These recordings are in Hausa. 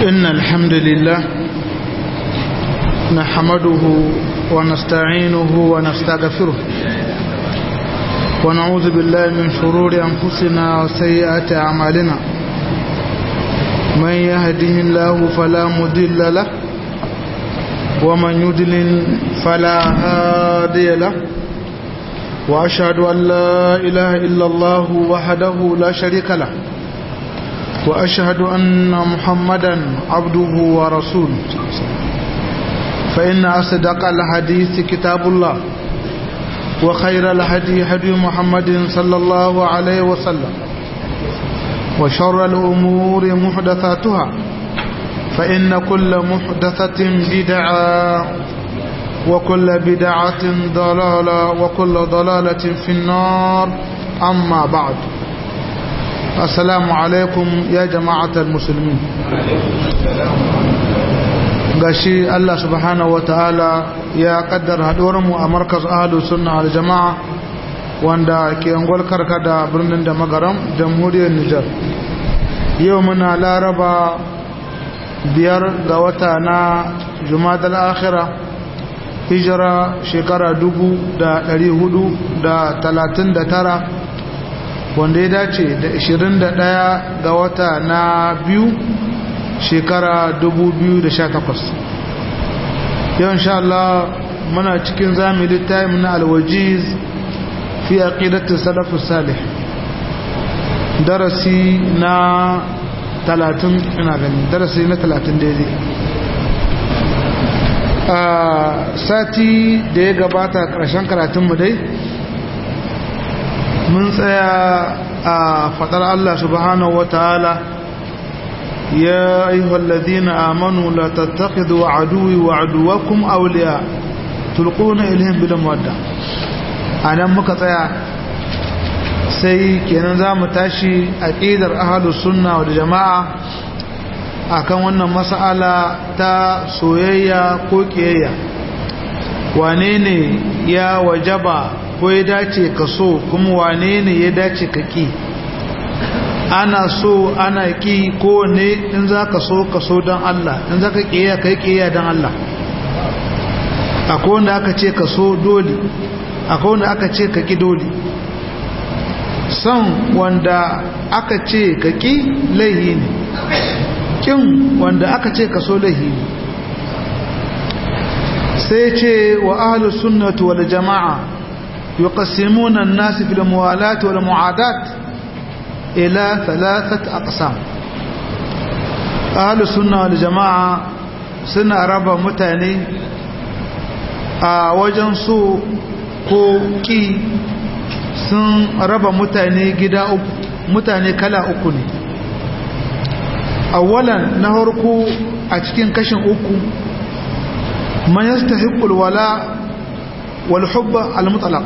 إن الحمد لله نحمده ونستعينه ونستغفره ونعوذ بالله من شرور أنفسنا وسيئات أعمالنا من يهده الله فلا مضل له ومن يضلل فلا هادي له وأشهد أن لا إله إلا الله وحده لا شريك له وأشهد أن محمدا عبده ورسوله فإن أصدق الحديث كتاب الله وخير الهدي هدي محمد صلى الله عليه وسلم وشر الأمور محدثاتها فإن كل محدثة بدعة وكل بدعة ضلالة وكل ضلالة في النار أما بعد السلام عليكم يا جماعة المسلمين gashi Allah subhanahu wataala ya kaddara haɗuwarmu a markaz ahlus sunna al jama'a wanda ke angol karkada birnin da magaram jamhuriyar Nijar yau muna laraba biyar ga wata na jumadal akhira hijira shekara dubu da ɗari hudu da talatin da tara wanda ya dace da ishirin da ɗaya ga wata na biyu shekara dubu biyu da sha takwas yau insha Allah muna cikin zami littafin na alwajiz fi aqidatu salafus salih darasi na talatin ina gani darasi na talatin daidai a sati da ya gabata ƙarshen karatunmu dai mun tsaya a faɗar Allah subhanahu wa ta'ala ya ayyuhal ladina amanu la tattakhidhu aduwwi wa aduwwakum awliya tulquna ilayhim bil mawadda anan muka tsaya sai kenan za mu tashi aqidar ahlus sunna wal jamaa akan wannan mas'ala ta soyayya ko kiyayya wane ne ya wajaba ko ya dace ka so kuma wane ne ya dace ka ki ana so ana ki ko ne in za ka so ka so don Allah in za ka kiyaya ka yi kiyaya don Allah akwai wanda aka ce ka so dole akwai wanda aka ce ka ki dole son wanda aka ce ka ki laihi ne kin wanda aka ce ka so laihi ne sai ce wa ahlus sunnati wal jama'a yuqassimuna an-nas fil muwalat wal mu'adat ila thalathat aqsam ahlus sunna wal jama'a suna raba mutane a wajen so ko ki sun raba mutane gida uku mutane kala uku ne awalan na harko a cikin kashin uku man yastahiqu alwala wal hubba almutlaq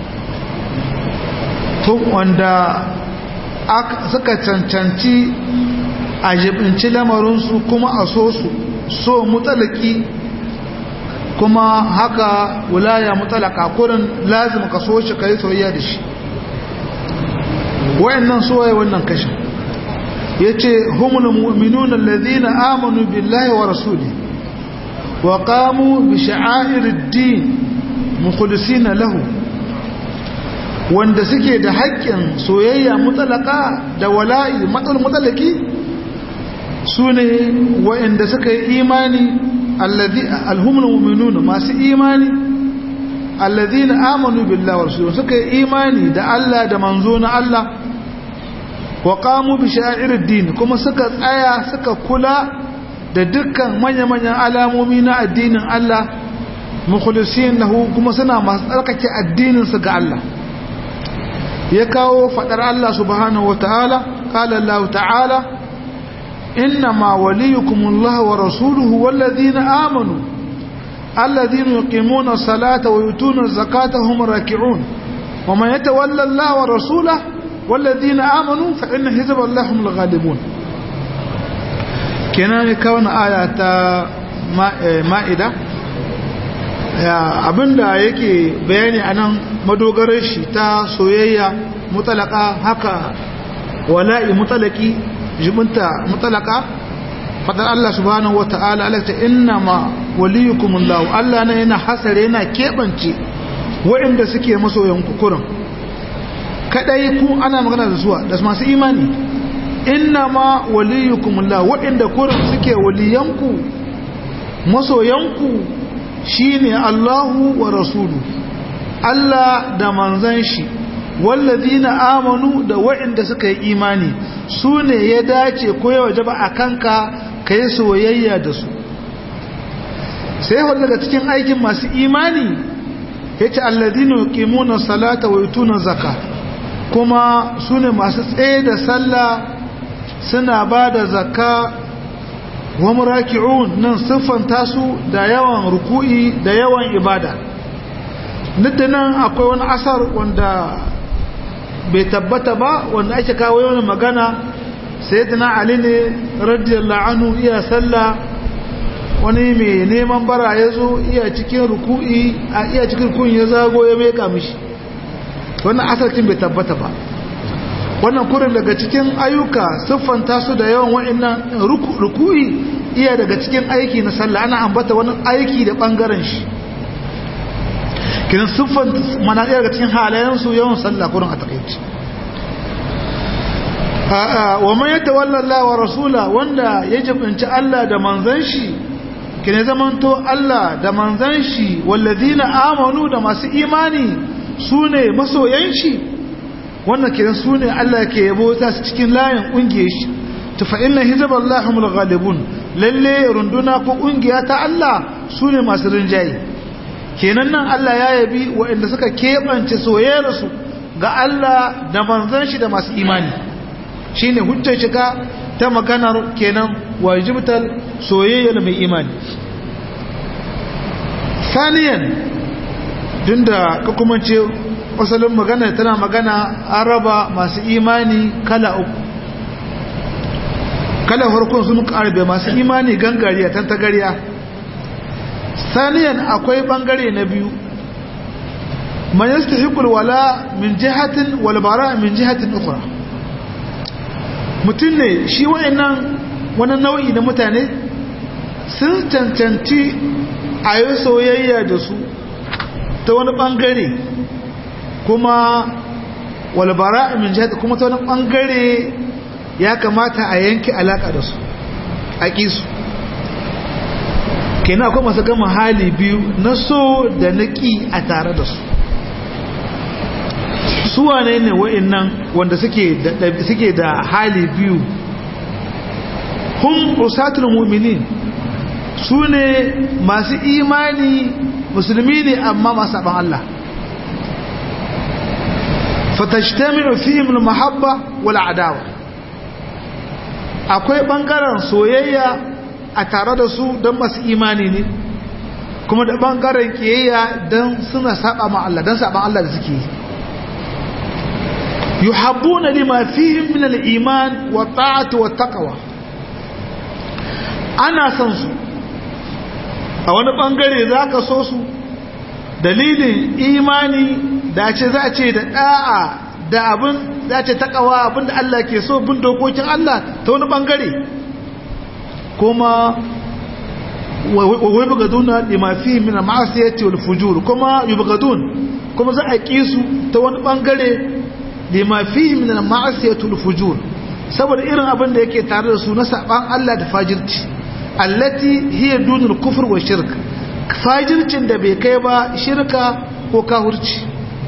to wanda suka cancanci a jibinci lamarin su kuma a so su so mutalaki kuma haka wilaya mutalaka kurin lazim ka so shi kai soyayya da shi wayannan soyayya wannan kashin yace humul mu'minuna alladhina amanu billahi wa rasulihi wa qamu bi sha'airid-din mukhlisina lahu wanda suke da haƙƙin soyayya mutalaka da wala'i matsal mutalaki sune wa'anda suka yi imani alladhi alhumul mu'minuna masu imani alladhina amanu billahi wa rasulihi suka yi imani da Allah da manzo na Allah wa qamu bi sha'irid din kuma suka tsaya suka kula da dukkan manya-manyan alamomi na addinin Allah mukhlisin lahu kuma suna masu tsarkake addinin su ga Allah ya kawo fadar Allah subhanahu wataala qala Allah ta'ala innama waliyukumullahu wa rasuluhu walladhina amanu alladhina yuqimuna as-salata wa yutuna az-zakata hum raki'un wa man yatawalla Allah wa rasulahu والذين آمنوا فإن حزب الله هم الغالبون kenan ne kawo aya ta ma'ida abinda yake bayani a nan madogarar shi ta soyayya mutalaka haka wala'i mutalaki jibinta mutalaka fadan Allah subhanahu wata'ala alaka inna ma waliyukumullahu Allah ne yana hasare yana kebance waɗanda suke masoyan kukurin kadai ku ana magana da suwa da masu imani inna ma waliyukumullahu waɗanda kurin suke waliyanku masoyanku shine Allahu wa rasulu Allah da manzan shi wallazina amanu da waɗanda suka yi imani su ne ya dace ko ya wajaba a kanka ka yi soyayya da su sai hau daga cikin aikin masu imani ya ce allazina yuqimuna salata wa yutuna zaka kuma su ne masu tsaye da sallah suna ba da zakka wa muraki'un nan siffanta su da yawan ruku'i da yawan ibada nan akwai wani asar wanda bai tabbata ba wanda ake kawo yawan magana sayyidina ali ne radiyallahu anhu iya sallah wani mai neman bara ya zo iya cikin ruku'i a iya cikin rukun ya zago ya meka mishi wannan asarcin bai tabbata ba wannan kurin daga cikin ayyuka siffanta su da yawan wa'annan ruku'i iya daga cikin aiki na sallah ana ambata wani aiki da bangaren shi kiran siffan mana daga cikin halayensu yawan sallah kurin a takaici wa man yatawalla Allah wa rasula wanda ya jibinci Allah da manzon shi kine zamanto Allah da manzon shi wallazina amanu da masu imani sune masoyan shi wannan kiran sune Allah ke yabo ta cikin layin kungiyar shi to fa inna hizballahi humul ghalibun lalle runduna ko kungiya ta Allah sune masu rinjaye kenan nan Allah ya yabi waɗanda suka keɓance soyayyarsu ga Allah da manzon shi da masu imani shine hujjar shiga ta maganar kenan wajibtal soyayyar mai imani saniyan tunda ka kuma ce asalin magana tana magana an raba masu imani kala uku kala farkon sun karbe masu imani gangariya tantagariya saniyan akwai bangare na biyu man yastahiqul wala min jihatin wal bara min jihatin ukhra mutum ne shi wa'annan wani nau'i na mutane sun cancanci a yi soyayya da su ta wani bangare kuma walbara min jihatin kuma ta wani bangare ya kamata a yanki alaka da su a ƙisu kenan akwai masu gama hali biyu na so da na ƙi a tare da su suwa ne ne wa'innan wanda suke da hali biyu hun usatul mu'minin su ne masu imani musulmi ne amma masu abin Allah fatashtami'u fihim al-mahabba wal adawa akwai bangaren soyayya a tare da su don masu imani ne kuma da bangaren kiyayya don suna saba ma Allah don saban Allah da suke yi yuhabbuna lima fihim min al-iman wa ta'ati wa taqwa ana san su a wani bangare zaka so su dalilin imani da ce za ce da da'a da abin za ce taqwa abinda Allah ke so bin dokokin Allah ta wani bangare kuma wai bugaduna lima fihim min al-ma'siyati wal fujur kuma yubgadun kuma za a kisu ta wani bangare lima fihi min al-ma'asiyatul fujur saboda irin abin da yake tare da su na saban Allah da fajirci allati hiya dunul kufr wa shirk fajircin da bai kai ba shirka ko kahurci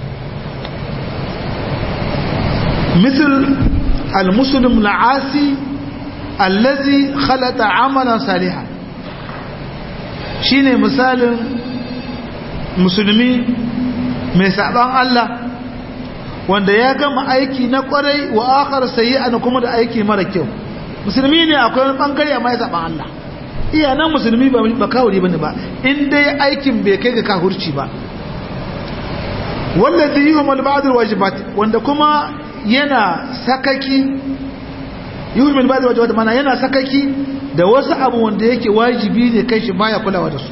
مثل المسلم العاصي الذي خلط عملا صالحا shine misalin musulmi mai saban Allah wanda ya gama aiki na kwarai wa akhar sayyi'an kuma da aiki mara kyau musulmi ne akwai wani bangare amma ya zaban Allah iya nan musulmi ba ba kawuri bane ba in dai aikin bai kai ga kahurci ba wallazi yuhmal ba'd alwajibat wanda kuma yana sakaki yuhmal ba'd alwajibat mana yana sakaki da wasu abu wanda yake wajibi ne kai shi baya kulawa da su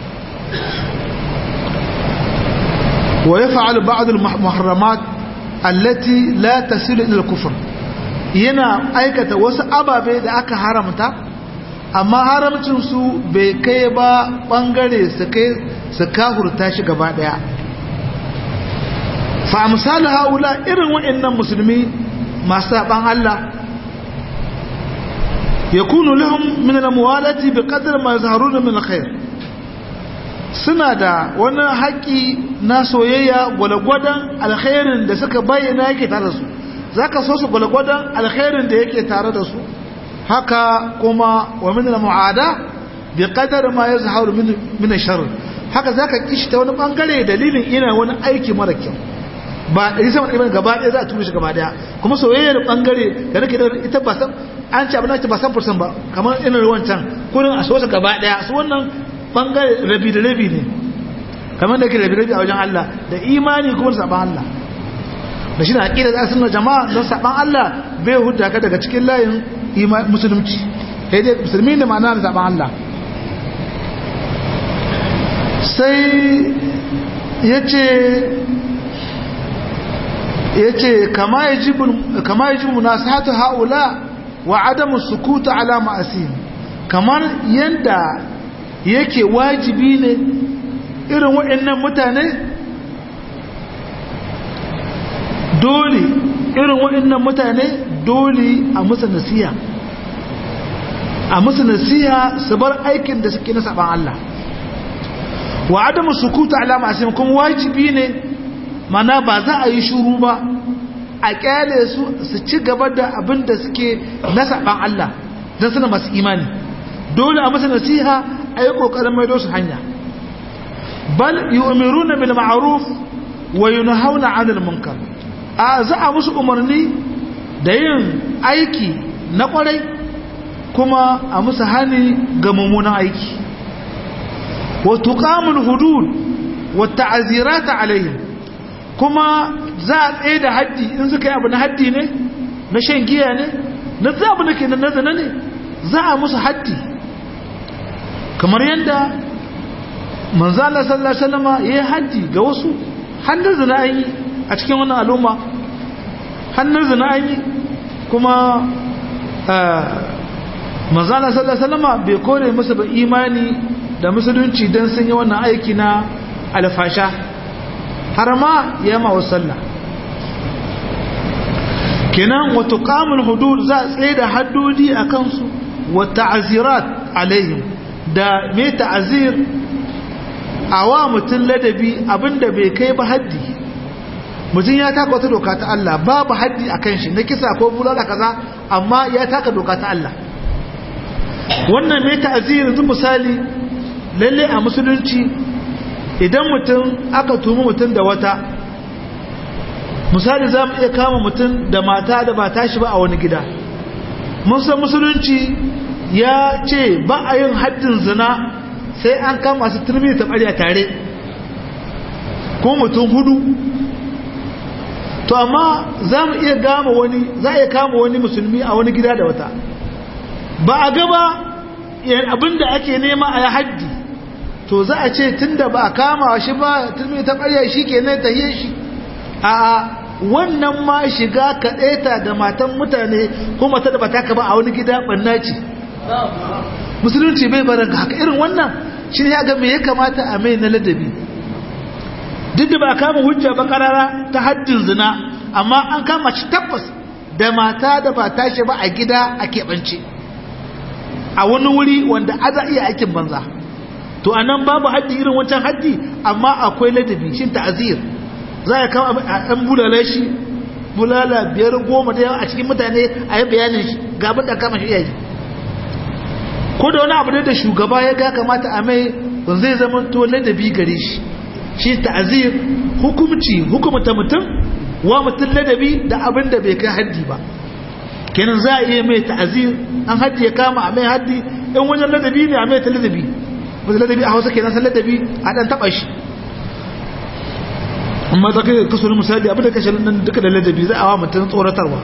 wa yaf'al ba'd almuharramat allati la tasilu ila al-kufr yana aikata wasu ababe da aka haramta amma haramcinsu bai kai ba ɓangare su kai su kahurta shi gaba ɗaya fa misali haula irin waɗannan musulmi masu saɓan Allah ya kunu lahum min al-muwalati bi qadri ma yazharuna min al-khair suna da wani haƙƙi na soyayya gwalgwadon alkhairin da suka bayyana yake tare da su zaka so su gwalgwadon alkhairin da yake tare da su haka kuma wa min al-mu'ada bi qadri ma yazharu min min ash-sharr haka zaka kishi ta wani bangare dalilin ina wani aiki mara kyau ba ɗari sama ɗari gaba ɗaya za a turu shi gaba ɗaya kuma soyayyar ɓangare da nake da ita ba san an ci abin da ba san fursan ba kamar irin ruwan can kurin a sosa gaba ɗaya su wannan ɓangare rabi da rabi ne kamar da ke rabi rabi a wajen Allah da imani kuma da saɓan Allah da shi na aƙida za su nuna jama'a don saɓan Allah bai hudda ka daga cikin layin musulunci sai dai musulmi da ma'ana da saɓan Allah sai ya ce yace kama yajibu kama yajibu munasahatu haula wa adamu sukutu ala ma'asin kamar yanda yake wajibi ne irin waɗannan mutane dole irin waɗannan mutane dole a musu nasiha a musu nasiha su bar aikin da suke na saban Allah wa adamu sukutu ala ma'asin kuma wajibi ne mana ba za a yi shuru ba a kyale su su ci gaba da abin da suke na saban Allah don suna masu imani dole a masa nasiha a yi ƙoƙarin maido su hanya bal yi umaru na bil ma'aruf wa yi hauna anil munkar a za a musu umarni da yin aiki na ƙwarai kuma a musu hani ga mummunan aiki wa tuqamul hudud wa ta'zirata alaihim kuma za a tsaye da haddi in suka yi abu na haddi ne na shan giya ne na zaɓi na ke na zana ne za a musu haddi kamar yadda manzala sallallahu salama ya yi haddi ga wasu hannun zina an yi a cikin wannan al'umma hannun zina an yi kuma manzala sallallahu salama bai kore musu ba imani da musulunci don sun yi wannan aiki na alfasha har ma ya ma sallah kenan wato kamun hudud za a tsaye da haddodi a kansu wa ta'azirat alaihim da mai ta'azir a wa mutum ladabi abinda bai kai ba haddi mutum ya taka wata doka ta Allah babu haddi a kan shi na kisa ko bulala kaza amma ya taka doka ta Allah wannan mai ta'azir yanzu misali lalle a musulunci idan mutum aka tumi mutum da wata misali za mu iya kama mutum da mata da ba tashi ba a wani gida mun san musulunci ya ce ba a yin haddin zina sai an kama su turmi ta ɓarya tare ko mutum hudu to amma za mu iya gama wani za a iya kama wani musulmi a wani gida da wata ba a gaba abinda ake nema a yi haddi to za a ce tunda ba a kama shi ba turmi ta ɓarya shi ke nan tahiyar shi a wannan ma shiga kaɗaita da matan mutane ko mata da bata ka ba a wani gida ɓanna ce musulunci bai barin haka irin wannan shi ne ya ga me ya kamata a mai na ladabi duk da ba a kama hujja ba karara ta haddin zina amma an kama shi tabbas da mata da ba tashi ba a gida a keɓance a wani wuri wanda aza iya aikin banza to a nan babu haddi irin wancan haddi amma akwai ladabi shi ta'azir za a kama an bulala shi bulala biyar goma da yawa a cikin mutane a yi bayanin shi ga abin da kama shi yayi ko da wani abu da shugaba ya ga kamata a mai zai zama to ladabi gare shi shi ta'azir hukumci hukumta mutum wa mutum ladabi da abin da bai kai haddi ba kenan za a iya mai ta'azir an haddi ya kama a mai haddi in wajen ladabi ne a mai ta ladabi wajen ladabi a hausa kenan san ladabi a dan taba shi amma za ka yi kaso na misali abin da kashe nan duka da ladabi za a wa mutum tsoratarwa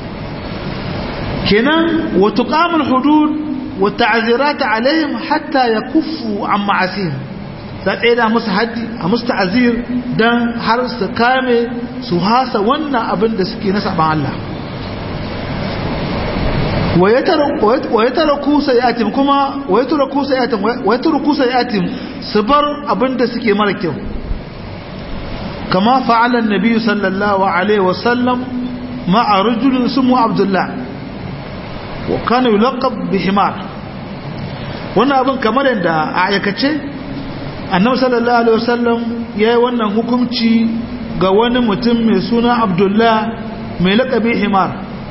kenan wa tuqamul hudud wa ta'zirata alaihim hatta yakuffu an ma'asihim za tsaye da musu haddi a musu ta'azir don har su kame su hasa wannan abin da suke na saban Allah wa ya tara kusa yatim kuma wa ya tara kusa yatim wa ya tara kusa yatim su bar abinda suke mara kyau kama fa'ala annabi sallallahu alaihi wasallam ma'a rajulin ismu abdullah wa kana yulaqab bi himar wannan abin kamar yadda a aikace annabi sallallahu alaihi wasallam yayi wannan hukunci ga wani mutum mai suna abdullah mai laqabi himar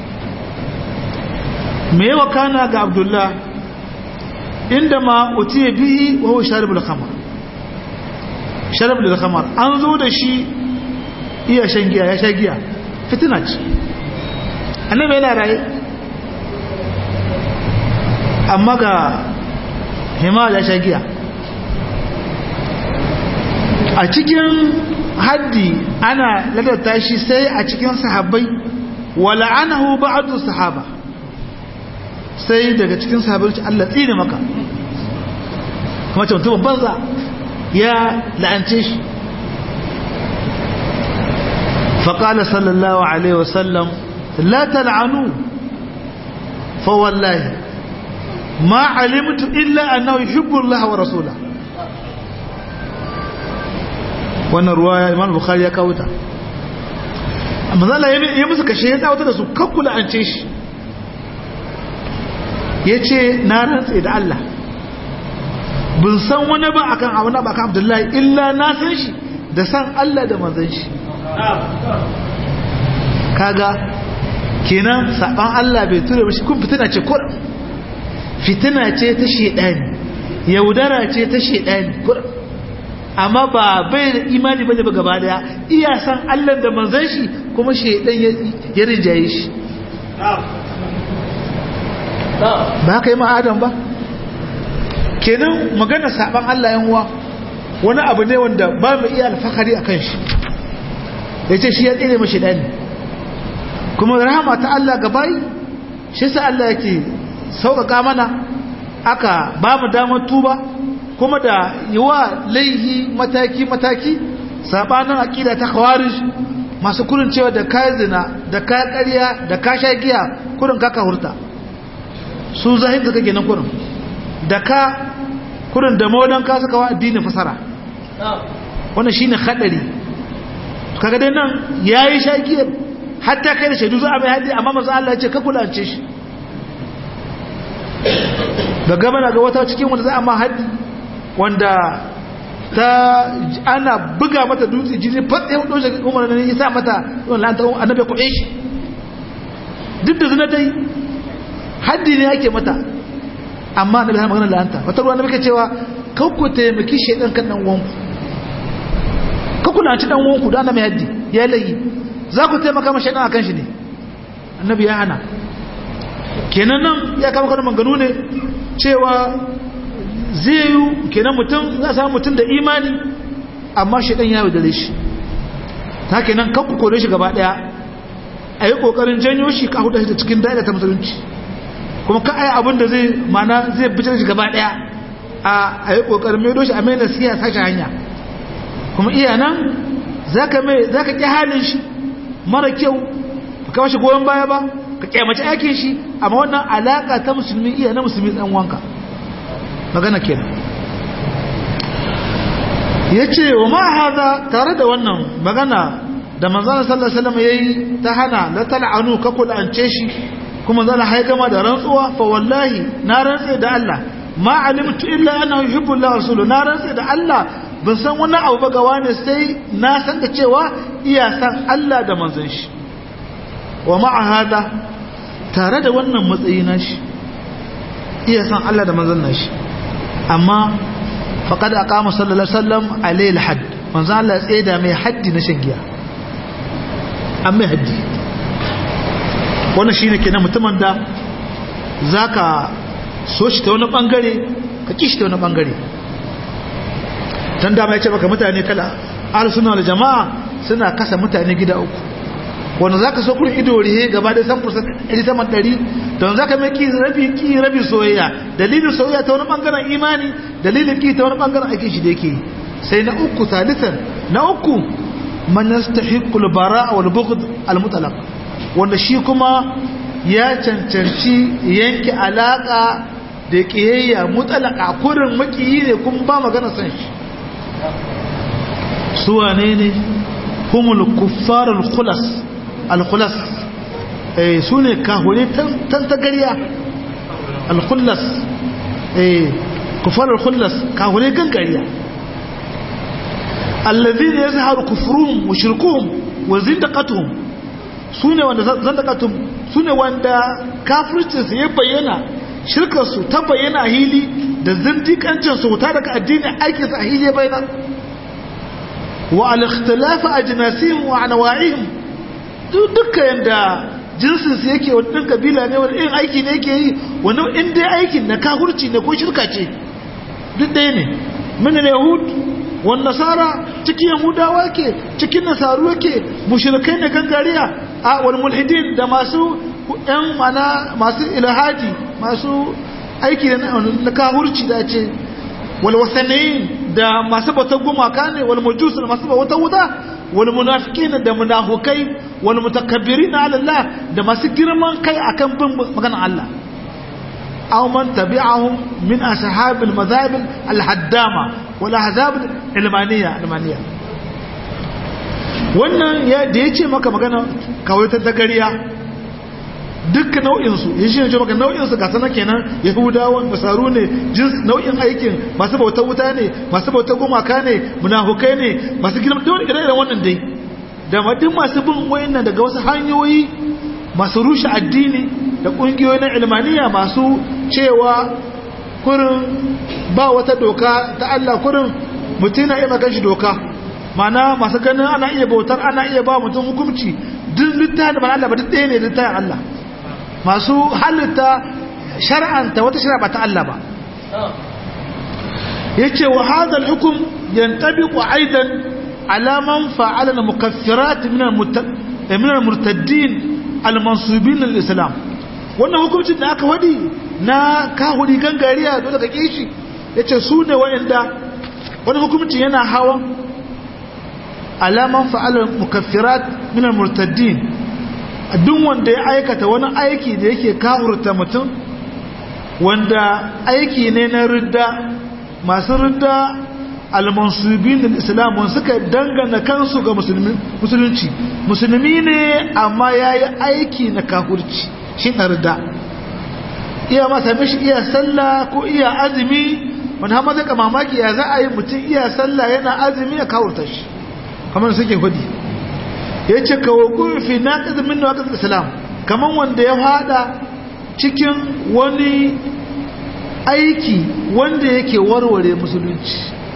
me yawa kana ga abdullah inda ma utiye bihi wa huwa sharibul khamr sharibul khamr an zo da shi iya shan giya ya sha giya fitina ce annabi yana raye amma ga hima ya sha giya a cikin haddi ana ladata shi sai a cikin sahabbai wala anahu ba'du sahaba sai daga cikin sahabbai Allah tsine maka kuma ce mutum banza ya la'ance shi فقال صلى الله عليه وسلم لا تلعنوا فوالله ما علمت إلا أنه يحب الله ورسوله wannan ruwa imam bukhari ya kawo ta amma zala ya musu kashe ya tsawata da su kakkula an ce shi ya ce na rantse da Allah bin san wani ba akan abu na ba akan abdullahi illa na san shi da san Allah da manzan shi kaga kenan saban Allah bai tura ba shi kun fitina ce kur fitina ce ta shedani yaudara ce ta shedani kur amma ba bai da imani bane ba gaba daya iya san Allah da manzon shi kuma shedan ya rijaye shi ba kai ma adam ba kenan magana saban Allah yan uwa wani abu ne wanda ba mu iya alfakari akan shi yace shi ya tsere mashi dani kuma rahama ta Allah gabai shi sa Allah yake sauƙaƙa mana aka ba mu damar tuba kuma da yiwa laihi mataki-mataki sabanin aƙida ta khawarij masu kurin cewa da kayan zina da kayan ƙarya da ka sha giya kurin kaka hurta su zahir da kake nan kurin da ka kurin da maudan ka suka wa addinin fasara wannan shine hadari kaga dai nan yayi sha giyar hatta kai da shaidu za a mai haddi amma manzo Allah ya ce ka kulance shi da gaba na ga wata cikin wanda za a ma haddi wanda ta ana buga mata dutse jini fatsa yau ɗaushe umar ne ya sa mata yawan lanta annabi kuɗe shi duk da zina dai haddi ne ake mata amma annabi har magana lanta wata ruwa na muke cewa kakku taimaki shaidan kan dan wanku kakku na ci dan wanku da ana mai haddi ya layi za ku taimaka ma shaidan akan shi ne annabi ya hana kenan nan ya kama kwanan manganu ne cewa zai yi kenan mutum za a samu mutum da imani amma shaidan ya dare shi ta kenan kan ku kore shi gaba daya a yi kokarin janyo shi ka hudu shi da cikin daida ta musulunci kuma ka aya abin da zai mana zai bitar shi gaba daya a yi kokarin mai doshi a mai nasiya sashi hanya kuma iya nan za ka ƙi halin shi mara kyau ba ka shi goyon baya ba ka kyamaci aikin shi amma wannan alaka ta musulmi iya na musulmi ɗan wanka magana kenan ya ce wa ma haza tare da wannan magana da manzana sallallahu alaihi wasallam yayi ta hana la tal'anu ka kulance shi kuma zan haigama da rantsuwa fa wallahi na rantsa da Allah ma alimtu illa annahu yuhibbu Allah rasuluhu na rantsa da Allah ban san wani abu ba ga wani sai na san da cewa iya san Allah da manzon shi wa ma'a hada tare da wannan matsayi na shi iya san Allah da manzon nashi amma faqad aqama sallallahu alaihi wasallam alayhi alhadd manzon Allah ya tseda mai haddi na shan giya an mai haddi wannan shine kenan mutumin da zaka so shi ta wani bangare ka kishi ta wani bangare dan dama yace baka mutane kala ahlus sunna wal jamaa suna kasa mutane gida uku wanda za ka so kurin ido rihe gaba da san fursa ɗari saman ɗari don za ka mai ki rabi ki rabi soyayya dalilin soyayya ta wani ɓangaren imani dalilin ki ta wani ɓangaren aikin shi da yake sai na uku salisan na uku man yastahiqul bara wal bughd al mutlaq wanda shi kuma ya cancanci yanke alaka da kiyayya mutalaka kurin makiyi ne kuma ba magana san shi su wane ne humul kuffar al-khulas al-khulas eh su ne kahune tan tagariya al-khulas eh kuffar al-khulas kahune gangariya alladhina yazharu kufruhum wa shirkuhum wa zindaqatuhum sune wanda zandaqatuhum sune wanda kafircin su ya bayyana shirkar su ta bayyana a hili da zindiƙancin su ta daga addini aikin su a hili ya bayyana wa al-ikhtilaf ajnasihim wa anwa'ihim dukkan yanda jinsin su yake wannan kabila ne wani irin aiki ne yake yi wannan in dai aikin na kafirci ne ko shirka ce duk ɗaya ne min yahud wan nasara cikin yahudawa ke cikin nasaru ke mushrikai ne gangariya a wal mulhidin da masu yan mana masu ilhadi masu aiki na kahurci da ce wal wasanayin da masu bautar gumaka ne wal majus da masu bautar wuta wal munafiqin da munafukai wal mutakabbirin ala Allah da masu girman kai akan bin maganar Allah aw man tabi'ahum min ashab al madhahib al haddama wal ahzab al ilmaniya ilmaniya wannan ya da yace maka magana kawai ta dagariya duk nau'insu ya shi ne maka nau'insu ga sana kenan yahudawan nasaru ne jins nau'in aikin masu bautar wuta ne masu bautar gumaka ne munafukai ne masu girma da wani ire wannan dai da madin masu bin wayannan daga wasu hanyoyi masu rushe addini da kungiyoyi na ilmaniya masu cewa kurin ba wata doka ta Allah kurin mutum na iya magan shi doka mana masu ganin ana iya bautar ana iya ba mutum hukunci duk littafin da ba Allah ba duk ɗaya ne littafin Allah masu halitta shar'anta wata shari'a ba ta Allah ba yace wa hadha al-hukm yantabiqu aidan ala man fa'ala al-mukaffirat min min al-murtaddin al-mansubin lil-islam wannan hukuncin da aka wadi na kahuri gangariya dole ka kishi yace su ne wa'anda wannan hukuncin yana hawan ala man fa'ala al-mukaffirat min al-murtaddin duk wanda ya aikata wani aiki da yake kafurta mutum wanda aiki ne na ridda masu ridda almansubin da islam wanda suka dangana kansu ga musulunci musulmi ne amma ya yi aiki na kafurci shi na ridda iya masa mishi iya sallah ko iya azumi wani hama zai ka mamaki ya za a yi mutum iya sallah yana azumi a kawurta shi kamar suke hudu ya ce kawo fi na ƙazin min na islam kamar wanda ya fada cikin wani aiki wanda yake warware musulunci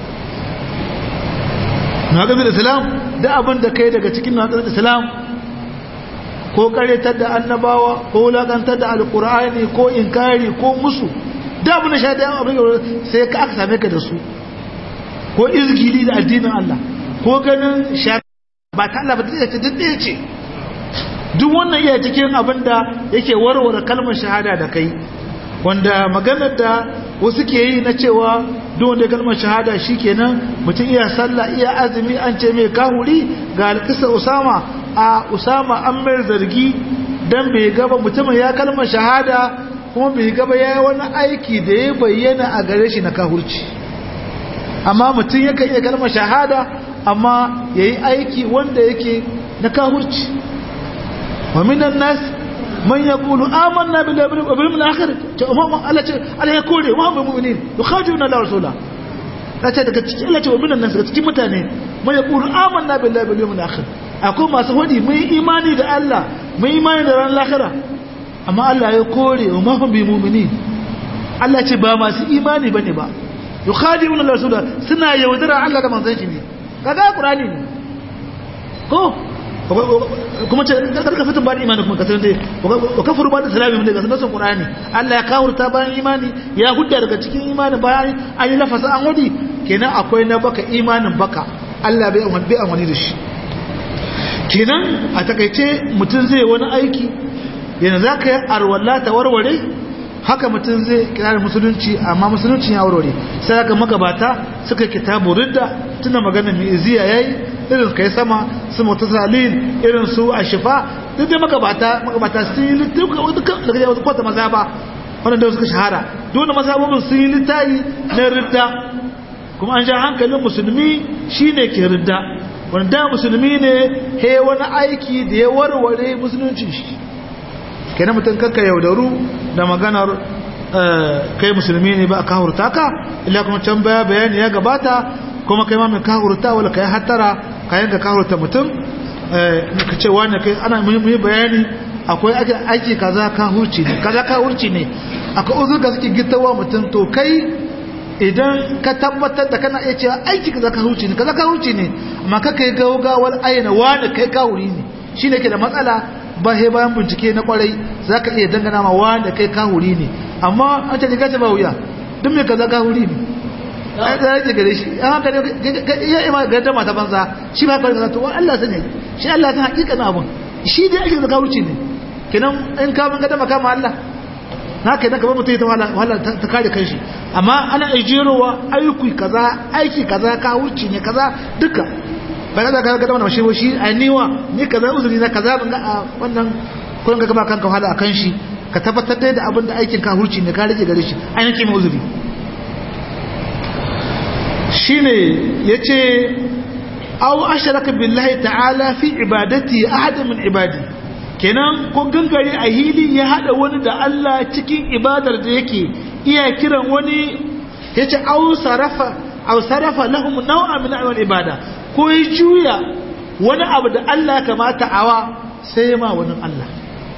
na ƙazin islam da abin da kai daga cikin na ƙazin islam ko ƙaretar da annabawa ko wulaƙantar da alƙur'ani ko inkari ko musu da abin da sha da abin sai ka aka same ka da su ko izgili da addinin Allah ko ganin sha ba ta Allah ba ta ce duk ɗaya ce duk wannan iya cikin abin da yake warware kalmar shahada da kai wanda maganar da wasu ke yi na cewa duk wanda kalmar shahada shi kenan mutum iya sallah iya azumi an ce mai kahuri ga alkisa usama a usama an mai zargi don bai gaba mutumin ya kalmar shahada kuma bai gaba ya yi wani aiki da ya bayyana a gare shi na kahurci amma mutum yakan iya kalmar shahada amma ya yi aiki wanda yake na kahurci wa minan nas man ya kulu amanna bil yawmil akhir ta umma Allah ce Allah ya kore wa mu mu'minin yukhaduna la rasula kace daga cikin Allah ce wa minan nas daga cikin mutane man ya kulu amanna bil yawmil akhir akwai masu wadi mun imani da Allah mun imani da ran lahira amma Allah ya kore wa ma hum bi mu'minin Allah ce ba masu imani bane ba yukhaduna la rasula suna yaudara Allah da manzon shi ne kaga qur'ani ne ko kuma ce karka fitin ba da imani kuma kasar dai wa kafaru ba da salami mun daga sunan qur'ani Allah ya kawurta bayan imani ya hudda daga cikin imani bayan an yi lafasa an wadi kenan akwai na baka imanin baka Allah bai amfani bai amfani da shi kenan a takaice mutum zai wani aiki yana zaka yi arwalla ta warware haka mutum zai kira musulunci amma musulunci ya warware sai haka magabata suka kitabu ridda tuna magana mai iziya yayi irin kai sama su mutasalin irin su ashifa duk dai magabata magabata sun yi littafi daga wasu kwata maza ba wanda da suka shahara dole mazhabobin sun yi littafi na ridda kuma an ja hankalin musulmi shine ke ridda wanda musulmi ne he wani aiki da ya warware musulunci shi kenan mutum kanka yaudaru da maganar kai musulmi ne ba a kahurta ka illa kuma can baya bayani ya gabata kuma kai ma mai kahurta wala kai hattara ka yanka kahurta mutum ka ce wani kai ana muhimmi bayani akwai aiki kaza kahurci ne kaza kahurci ne akwai uzur da suke gittawa mutum to kai idan ka tabbatar da kana iya cewa aiki kaza kahurci ne kaza kahurci ne amma ka kai gaugawar ayyana wani kai kahuri ne shi ne ke da matsala ba he bayan bincike na kwarai za ka iya dangana ma wanda kai kahuri ne amma an ce gace ba wuya duk mai kaza kahuri ne ai da yake gare shi an haka ne ya ima ga dama ta banza shi ba kawai to Allah sani shi Allah san hakika na abun shi dai ake da kahurci ne kenan in ka mun ga dama kama Allah na kai nan ka ba mutum ta wala wala ta kare kanshi amma ana ajirowa aiki kaza aiki kaza kahurci ne kaza duka ba za ka ga wannan shi shi a niwa ni kaza uzuri na kaza ban ga wannan kun ga gaba kanka wahala akan shi ka tabbatar da abin da aikin ka hurci ne ka rage gare shi ai nake mai uzuri shine yace aw asharaka billahi ta'ala fi ibadati ahad min ibadi kenan ko gangare a hili ya hada wani da Allah cikin ibadar da yake iya kiran wani yace aw sarafa aw sarafa lahum naw'a min al ibada ko ya juya wani abu da Allah kamata awa sai ma wani Allah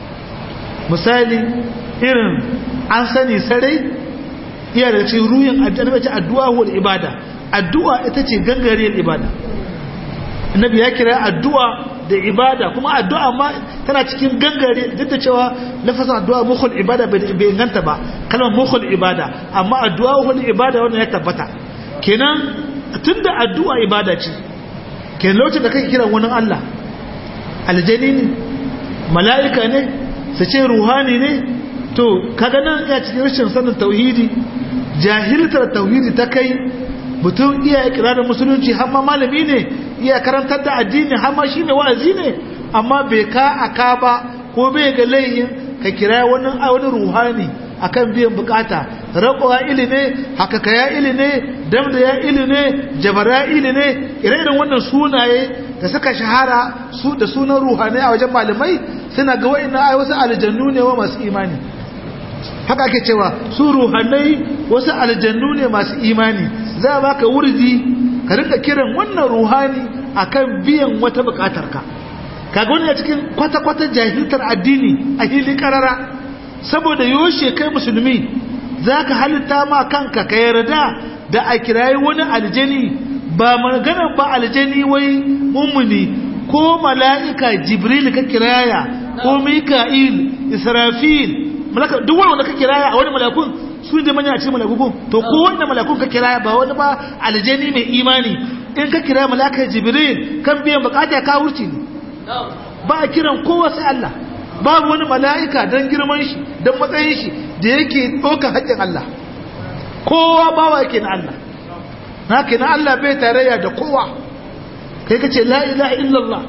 misali irin an sani sarai iya da cikin ruyin addu'a wal ibada addu'a ita ce gangariyar ibada annabi ya kira addu'a da ibada kuma addu'a ma tana cikin gangare duk da cewa lafazin addu'a mukhul ibada bai inganta ba kalmar mukhul ibada amma addu'a wal ibada wannan ya tabbata kenan tunda addu'a ibada ce ke lokacin da kake kiran wani Allah aljani ne mala'ika ne su ce ruhani ne to kaga nan ya cikin rashin sanin tauhidi jahiltar tauhidi ta kai mutum iya ikirarin musulunci har ma malami ne iya karantar da addini har ma shine wa'azi ne amma bai ka aka ba ko bai ga layin ka kira wani wani ruhani akan biyan bukata raƙowa ili ne haka kaya ili ne damda ya ili ne jabara ili ne ire-iren wannan sunaye da suka shahara su da sunan ruhanai a wajen malamai suna ga wa'ina ai wasu aljannu ne wa masu imani haka ake cewa su ruhanai wasu aljannu ne masu imani za a baka wurdi ka rinka kiran wannan ruhani akan biyan wata bukatarka kaga wani a cikin kwata-kwata jahiltar addini a hili karara saboda yoshe kai musulmi za ka halitta ma kanka ka yarda da a kirayi wani aljani ba maganar ba aljani wai mummuni ko mala'ika jibril ka kiraya ko mika'il israfil malaka duk wanda ka kiraya a wani malakun su ne manya a cikin malakun to ko wanda malakun ka kiraya ba wani ba aljani mai imani in ka kiraya malaka jibril kan biyan bukata ka wuce ne ba a kiran kowa sai Allah babu wani mala'ika don girman shi don matsayin shi da yake ɗaukar haƙƙin Allah kowa bawa yake na Allah na ke na Allah bai tarayya da kowa kai ka ce la'ila illallah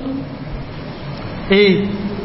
eh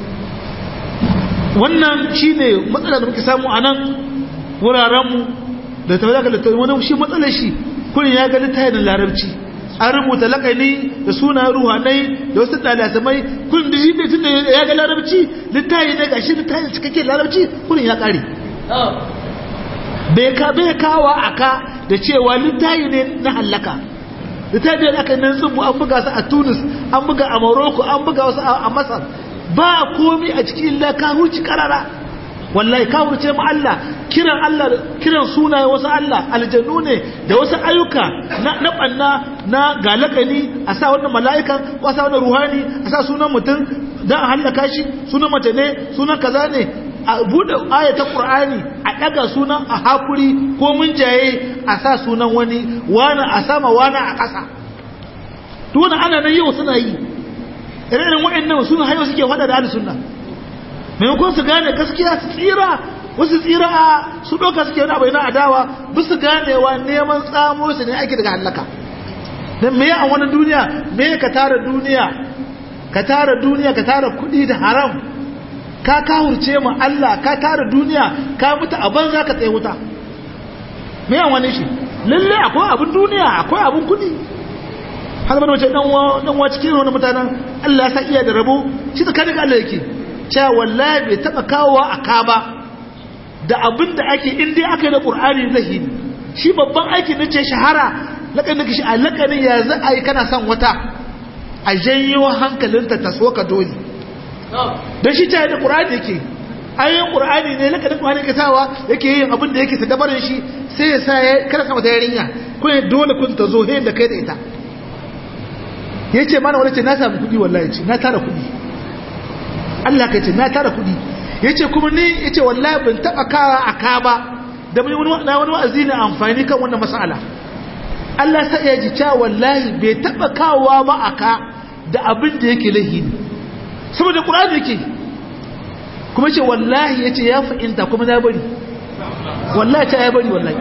wannan shi ne matsala da muke samu a nan wurarenmu da ta wadaka da wani shi matsalar shi kurin ya ga littafin larabci an rubuta lakani da suna ruhanai da wasu dalasamai kun da shi ne tun da ya ga larabci littafi ne ga shi littafi cikakke larabci kurin ya kare bai ka bai kawa aka da cewa littafi ne na hallaka littafi ne aka nan tsubu an buga su a tunis an buga a morocco an buga wasu a masar ba komi a cikin illa ka huci karara wallahi ka wuce mu Allah kiran Allah kiran sunaye wasu Allah aljannu ne da wasu ayyuka na na banna na galakani a sa wannan mala'ikan ko a sa wannan ruhani a sa sunan mutum dan a halaka shi sunan mace ne sunan kaza ne a bude ayatul qur'ani a daga sunan a hakuri ko mun jaye a sa sunan wani wani a sama wani a kasa to wannan ana nan yau suna yi irin wa'annan suna hayo suke fada da ahlus sunna maimakon su gane gaskiya su tsira wasu tsira a su ɗauka suke wani abu yana adawa bisu ganewa neman tsamo su ne ake daga hallaka don me a wani duniya me ka tara duniya ka tara duniya ka tara kuɗi da haram ka kahurce ma Allah ka tara duniya ka mutu a banza ka tsaye wuta me yan wani shi lalle akwai abin duniya akwai abin kudi har bane wace dan dan wa cikin wani mutanen Allah ya sa iya da rabo shi tsakanin Allah yake cewa wallahi bai taba kawowa a ka ba da abin da ake in dai aka yi da Qur'ani zahiri shi babban aikin da ce shahara lakanin kishi a lakanin ya za a yi kana son wata a janyo hankalinta ta so ka dole da shi ta da ƙura'ani yake ayoyin ƙura'ani ne lakanin ƙura'ani ke sawa yake yin abin da yake sadabarin shi sai ya sa ya kada sama ta yarinya kuma dole kun ta zo da kai da ita ya ce mana wani ce na samu kuɗi wallahi ce na tara kuɗi Allah ka ce na tara kuɗi ya ce kuma ni ya ce wallahi ban taɓa kawa a ka ba da mai wani wa'azi na amfani kan wannan mas'ala Allah sa ya ji cewa wallahi bai taba kawowa ba aka da abin da yake lahini saboda Qur'ani yake kuma ce wallahi yace ya fa'inta kuma na bari wallahi ta ya bari wallahi